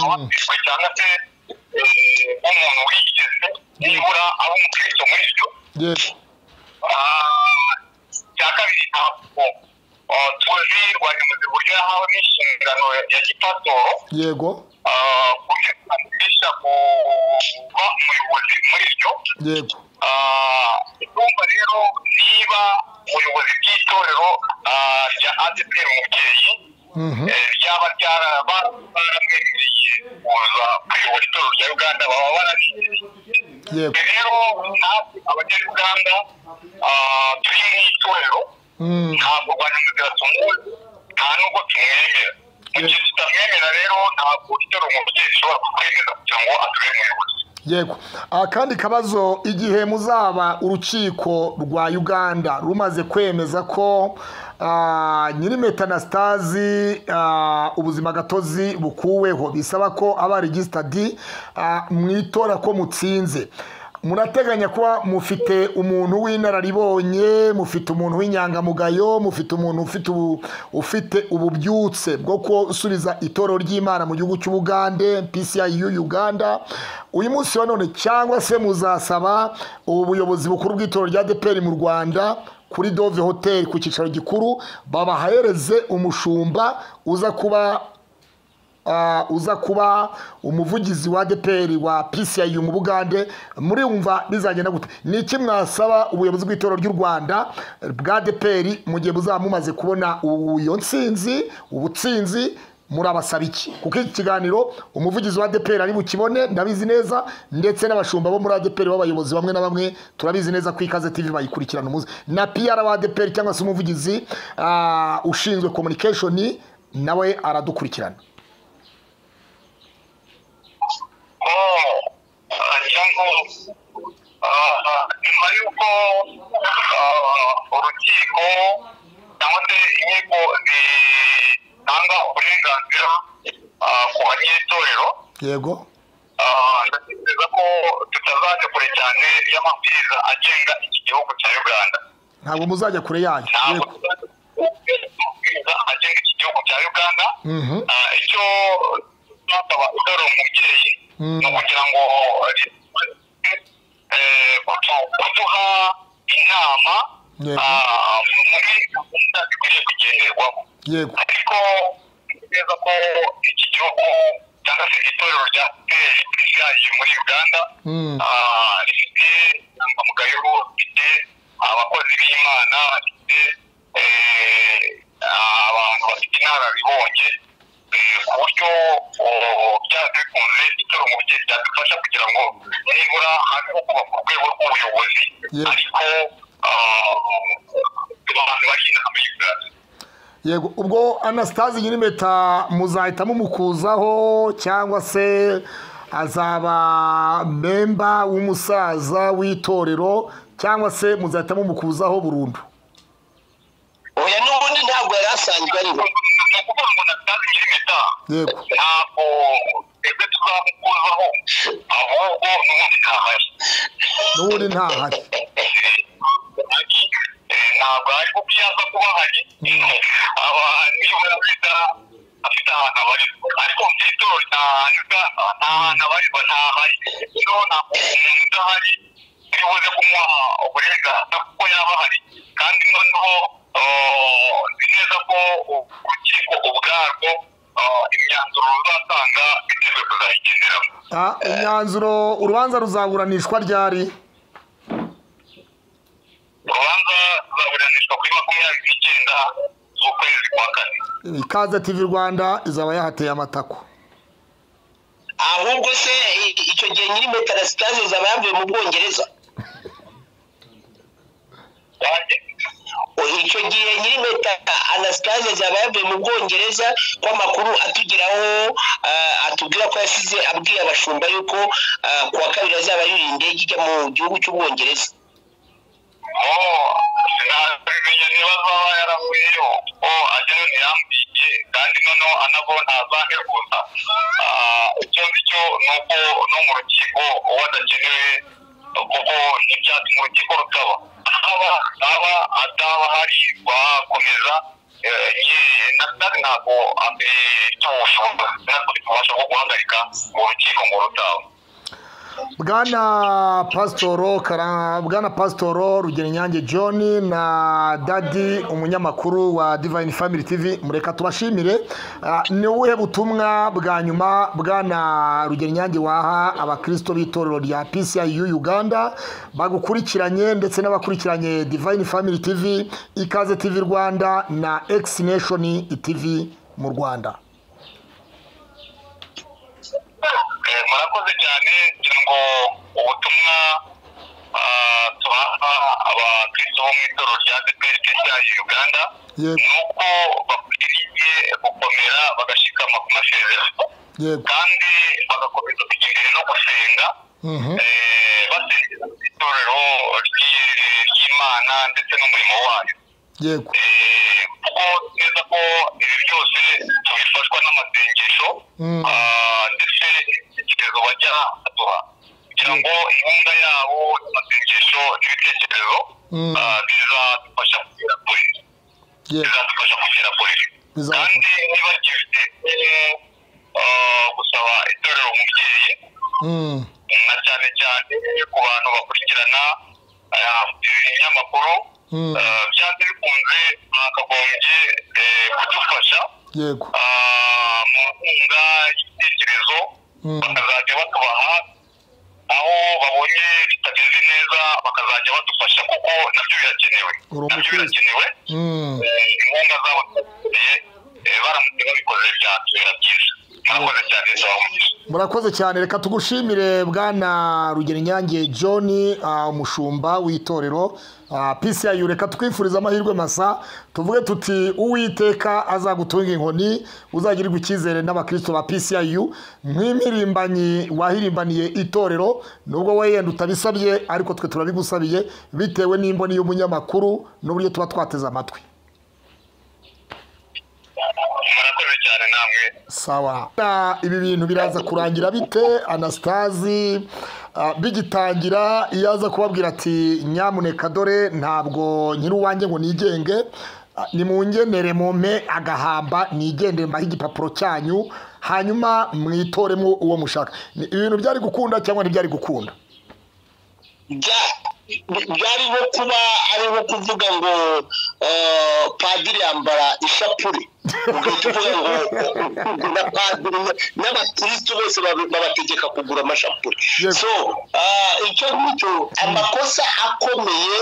ababwirwe cyangwa se eh, nk'umuntu wigeze nibura aba umukristo muri byo
yego
cya kabiri ntabwo ah, tuzi rwanyamuzi uburyo yahawe n'inshingano ya gipasitoro
yego
ah, kuburyo bwamufasha kuba umuyobozi muri byo
yego
Ah, ndumva rero niba ubuyobozi bw'itorero ah, rya adeperi umubyeyi eh, ryaba ryaraba baramwemereye kuza kuyobora itorero rya uganda baba barabizeye
yego
rero natwe abanyarwanda ah, turi mu itorero ntabwo banyamuzira tumuwe nta nubwo tumwemera mu gihe tutamwemera rero ntabwo itorero umubyeyi ishobora kukwemeza kugira ngo atube umuyobozi
yego akandi kabazo igihe muzaba urukiko rwa uganda rumaze kwemeza ko ah, nyiri metanasitazi ubuzima gatozi bukuweho bisaba ko aba regisitadi mu itora ko mutsinze murateganya kuba mufite umuntu w'inararibonye mufite umuntu w'inyangamugayo mufite umuntu ufite ubu- ufite ububyutse bwo gusubiza itorero ry'imana mu gihugu cy'ubugande pciu uganda uyu munsi wa none cyangwa se muzasaba ubu buyobozi bukuru bw'itorero rya deperi mu rwanda kuri dove hoteli ku cyicaro gikuru babahereze umushumba uza kuba Ah, uza kuba umuvugizi wa deperi wa pci mu bugande muri wumva bizagenda gute ni iki mwasaba ubuyobozi bw'itorero ry'u rwanda bwa deperi mu gihe buzaba mumaze kubona ubu- iyo nsinzi ubutsinzi murabasaba iki kuko iki kiganiro umuvugizi wa deperi ari bukibone ndabizi neza ndetse n'abashumba bo muri adeperi b'abayobozi bamwe na bamwe turabizi neza ko ikaze tv bayikurikirana umuzi na pr wa adeperi cyangwa se umuvugizi ah, ushinzwe communication nawe aradukurikirana
cyangwa nyuma y'uko urukiko cyangwa se inkiko zitanga uburenganzira ku banyetorero
yego
ndatekereza ko tutazajya kure cyane y'amabwiriza agenga iki gihugu cya uganda
ntabwo muzajya kure yayo
ntabwo
Yego.
tutazajya kure y'amabwiriza agenga iki gihugu cya uganda
Mhm.
Ah, icyo twasaba utari umubyeyi
Mm.
ni ukugira ngo eh, kutu- kuduha inama
Yego.
ah, muri gahunda zikwiye kugenderwaho
yego
ariko nzi neza ko iki gihugu cyangwa se itorero rya pesiyayi muri uganda
Mm.
ah, rifite inyangamugayo rifite abakozi b'imana rifite eh, abantu bafite inararibonye eh, ku buryo oh, byanze bikunze itorero mu byerekezo byadufasha kugira ngo nibura haze kubaka urwego rw'ubuyobozi
Yes.
ariko ah, abantu bagenda muri uganda
yego ubwo anasitazi nyir'impeta muzahita mumukuzaho cyangwa se azaba memba w'umusaza w'itorero cyangwa se muzahita mumukuzaho burundu
oya n'ubundi ntabwo yari asanzwe ariho
ni ukuvuga ngo natazi nyir'impeta
yego
ntabwo twebwe tuzamukuzaho ahubwo n'ubundi ntahari
n'ubundi ntahari
Eh, ntabwo ari kuko iyo aza kuba ahari aba nibura afite afite ahantu abarizwa ariko mu gitondo cya uganda nta hantu abarizwa ntahari rero ntabwo umuntu udahari iyo ubuze kumuha uburenganzira kuko yaba ahari kandi noneho oh, nzi neza ko urukiko ubwarwo oh, imyanzuro ruzatanga bitewe kuzayigenderamo
Ah, imyanzuro urubanza ruzaburanishwa ryari
urubanza ruzaburanishwa kuri makumyabiri n'icyenda z'ukwezi kwa kane
ikaze tv rwanda izaba yahateye amatako
ahubwo se i- icyo gihe nyiri metarasitaze zaba yavuye mu bwongereza
wanjye
Oya, icyo gihe nyiri meta anasitaze zaba yavuye mu bwongereza ko amakuru atugeraho ah, atubwira ko yasize abwiye abashumba yuko ah, ku wa kabiri azaba yuriye indege ijya mu gihugu cy'ubwongereza
sinabimenya niba azaba yaravuyeyo kuko agera ntiyambwiye kandi noneho anabo ntazaheruza icyo ngicyo ni uko no mu rukiko uwo adakenewe kuko n'ibyatsi mu rukiko rutaba haba haba ataba hari bakomeza natari ntabwo afite ubushobozi ntabwo tubasha bwo guhagarika urukiko ngo rutaba
bwana pasitoro Kara- bwana pasitoro rugero nyange john na dadi umunyamakuru wa divayini family tv mureka tubashimire Ah, ni ubuhe butumwa bwa nyuma bwana rugero nyange waha abakristo b'itorero rya pciu uganda bagukurikiranye ndetse n'abakurikiranye divayini family tv ikaze tv rwanda na ekisi neshoni tv mu rwanda
Eh, murakoze cyane ngira ngo ubutumwa ah, tubaha abakristo bo mu itorero rya adeperi ryayo uganda
yego
ni uko bakwiriye gukomera bagashikama ku masezerano
yego
kandi bagakomeza kugendera no gusenga
Mhm.
eh, basengera mu itorero ry'i- ry'imana ndetse n'umurimo wayo
yego
Eh, kuko neza ko ibi byose tubifashwa n'amasengesho
Mm.
ah, ndetse n'ibitekerezo bajya baduha kugira ngo inkunga yabo amasengesho n'ibitekerezo
Mm.
ah, bizadufasha kugera kure
yego
bizadufasha kugera kure
bizafasha.
kandi ntibagifite eh, gusaba itorero umubyeyi
Mm.
na cyane cyane ku bantu bakurikirana ah, ibinyamakuru
Mm.
Eh, byanze bikunze bakagombye eh, kudufasha
yego
ah, mu nkunga y'ibitekerezo
Mm.
bakazajya batubaha aho babonye bitameze neza bakazajya badufasha kuko nabyo birakenewe
Uri
nabyo
umukristo.
birakenewe
Mm.
Eh, inkunga zabo zirakenewe. Eh, baramutse babikoze byatubera byiza murakoze cyane bisaba umugisha
murakoze cyane reka tugushimire bwana rugero nyange john ah, umushumba w'itorero ah, pciu reka twifurize amahirwe masa tuvuge tuti uwiteka azagutunga inkoni uzagirirwa icyizere n'abakristo ba pciu nk'imirimbanyi wahirimbaniye itorero nubwo we yenda utabisabye ariko twe turabigusabiye bitewe n'imboni y'umunyamakuru n'uburyo tuba twateze amatwi
murakoze cyane namwe
sawa Na ibi bintu biraza kurangira bite anasitazi ah, bigitangira iyo aza kubabwira ati nyamuneka dore ntabwo nyiri uwanjye ngo nigenge ah, nimungenere mumpe agahamba nigendere mbahe igipapuro cyanyu hanyuma mwitoremo uwo mushaka Ni ibintu byari gukunda cyangwa ntibyari gukunda
bya- byari nko kuba ari nko kuvuga ngo eh, padiri yambara ishapure ugahita uvuga ngo na padiri n'abakirisitu bose babe- babategeka kugura amashapure
Yes.
so ah, icyo ngicyo amakosa akomeye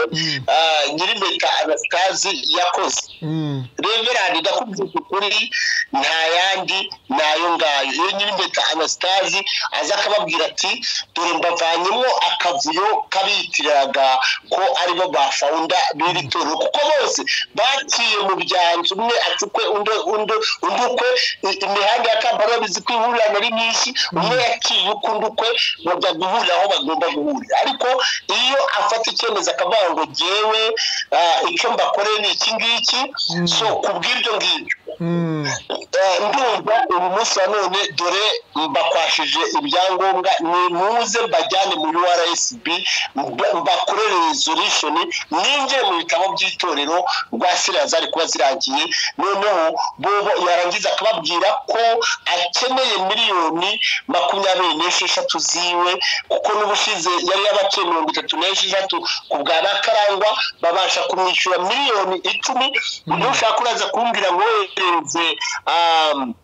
ah, nyir'impeta anasitazi yakoze
Mm,
reverandi ndakubwira ukuri nta yandi ni ayo ngayo iyo nyir'impeta anasitazi aza akababwira ati dore mbavanyemo akavuyo kabiyitiriraga ko aribo bafawunda b'iri torero kuko bose baciye mu byanzu umwe acukwe undi undi undi ukwe i- imihanda ya kampani babizi ko ihurira ari myinshi umwe yaciye uko undi ukwe bajya guhurira aho bagomba guhurira ariko iyo afata icyemezo akavuga ngo jyewe ah, icyo mbakoreye ni iki ngiki so ku bw'ibyo ngibyo
mm,
Eh, ndumva uyu munsi wa none dore mbakwashije ibyangombwa nimuze mbajyane muri rsb mbakorere resolution ninjire mu bitabo by'itorero rwa siriya zari kuba zirangiye noneho bobo yarangiza akababwira ko akeneye miliyoni makumyabiri n'esheshatu ziwe kuko n'ubushize yari yabaciye mirongo itatu n'esheshatu ku bwa nakarangwa babasha kumwishyura miliyoni icumi uyu ushaka uraza kumbwira ngo wohereze um,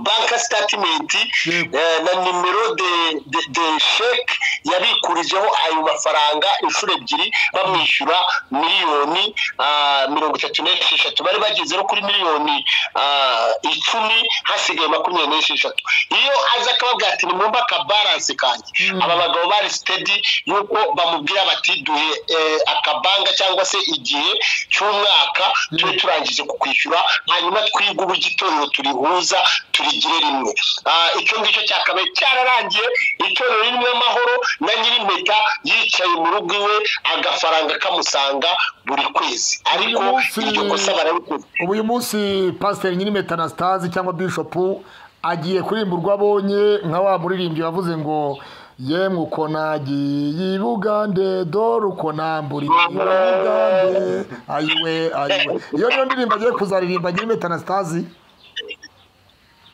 banka sitatimenti
Yego.
eh, na nimero de, de, de sheke yabikurijeho ayo mafaranga inshuro ebyiri bamwishyura miliyoni ah, mirongo itatu n'esheshatu bari bageze no kuri miliyoni ah, icumi hasigaye makumyabiri n'esheshatu iyo aza akababwira ati nimwumva akabaranse kanjye aba bagabo bari sitedi y'uko bamubwira bati duhe eh, akabanga cyangwa se igihe cy'umwaka tube turangije kukwishyura hanyuma twige uburyo itorero turihuza turigire rimwe Ah, icyo ngicyo cyakabaye cyararangiye itorero ririmo amahoro na nyir'impeta yicaye mu rugo iwe agafaranga kamusanga buri kwezi ariko
munsi-
iryo kosa bararikoze
ubu uyu munsi pasiteri nyiri metanasitazi cyangwa bishopu agiye kuririmba abonye nka wa muririmbyi wavuze ngo yemwe uko nagiye i bugande dore uko nambura bugande ayiwe ayiwe iyo niyo ndirimbo agiye kuzaririmba nyiri metanasitazi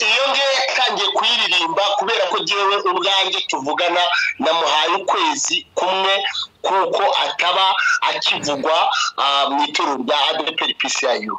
iyo ngeka natangiye kuyiririmba kubera ko ngewe ubwanjye tuvugana namuhaye ukwezi kumwe kuko ataba akivugwa ah, mu ituro rya adeperi pisiyayu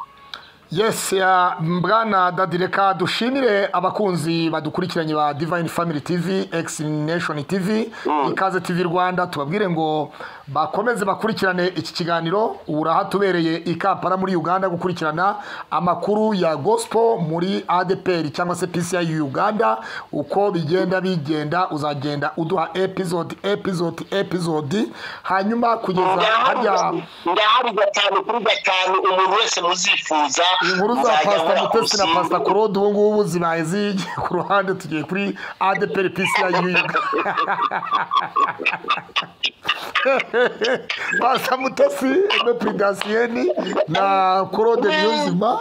yesi ya mbwana dadireka dushimire abakunzi badukurikiranye ba divayini famili tivi egisi neshoni tivi ikaze tivi rwanda tubabwire ngo bakomeze bakurikirane iki kiganiro ubu urahatubereye ikapara muri uganda gukurikirana amakuru ya gosipo muri adeperi cyangwa se pcr uganda uko bigenda bigenda uzagenda uduha epizodi epizodi epizodi hanyuma kugeza harya
ndahari gatanu kuri gatanu umuntu wese muzifuza
inkuru za
muzajya
pasita mutesi na
murakuzi-
pasita korode ubu ngubu zibaye zigiye ku ruhande tugiye kuri adeperi pisi ya yuda pasita mutesi emepuridasiyeni na korode niyonzima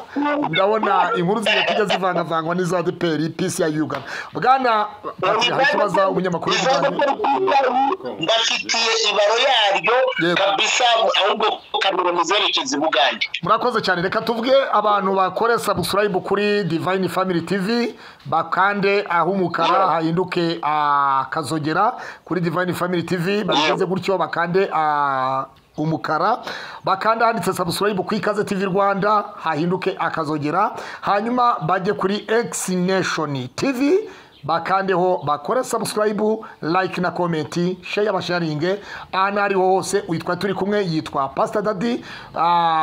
ndabona inkuru zigiye kujya zivangavangwa n'iza adeperi pisi ya yuda bwana ati hari ikibazo umunyamakuru w'umugande
bafitiye ibaro yaryo
Yego.
kabisa ahubwo kamera muzerekeza i bugande
murakoze cyane reka tuvuge abantu bakore subscribe kuri divine family tv bakande aho umukara hahinduke akazogera kuri divine family tv bageze gutyo bakande ah, umukara bakanda handitse subscribe ku ikaze tv rwanda hahinduke akazogera hanyuma bajye kuri x nation tv bakandeho bakore subscribe like na comment share basharinge ahantu ariho hose witwa turi kumwe yitwa pastor dadi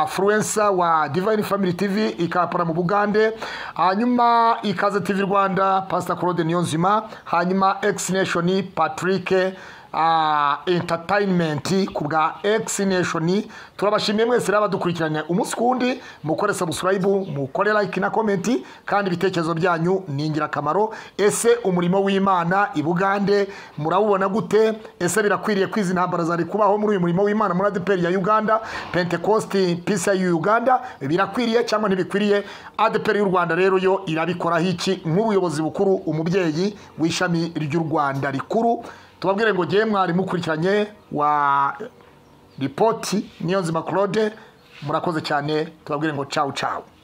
fluensa wa divine family tv ikapara mu bugande hanyuma ikaze tv rwanda pastor claude niyonzima hanyuma x nation patrick ah, entertainment ku bwa x nation turabashimiye mwese rero abadukurikiranye umunsi ku wundi mukore subscribe mukore like na comment kandi ibitekerezo byanyu ni ingirakamaro ese umurimo w'imana i bugande murawubona gute ese birakwiriye kwizi intambara zari kubaho muri uyu murimo w'imana muri adeperi ya uganda pentecosti pisa y'u uganda birakwiriye cyangwa ntibikwiriye adeperi y'u rwanda rero yo irabikoraho iki nk'ubuyobozi bukuru umubyeyi w'ishami ry'u rwanda rikuru tubabwire ngo ngewe mwari mukurikiranye wa ripoti niyo nzima claude murakoze cyane tubabwire ngo cawu cawu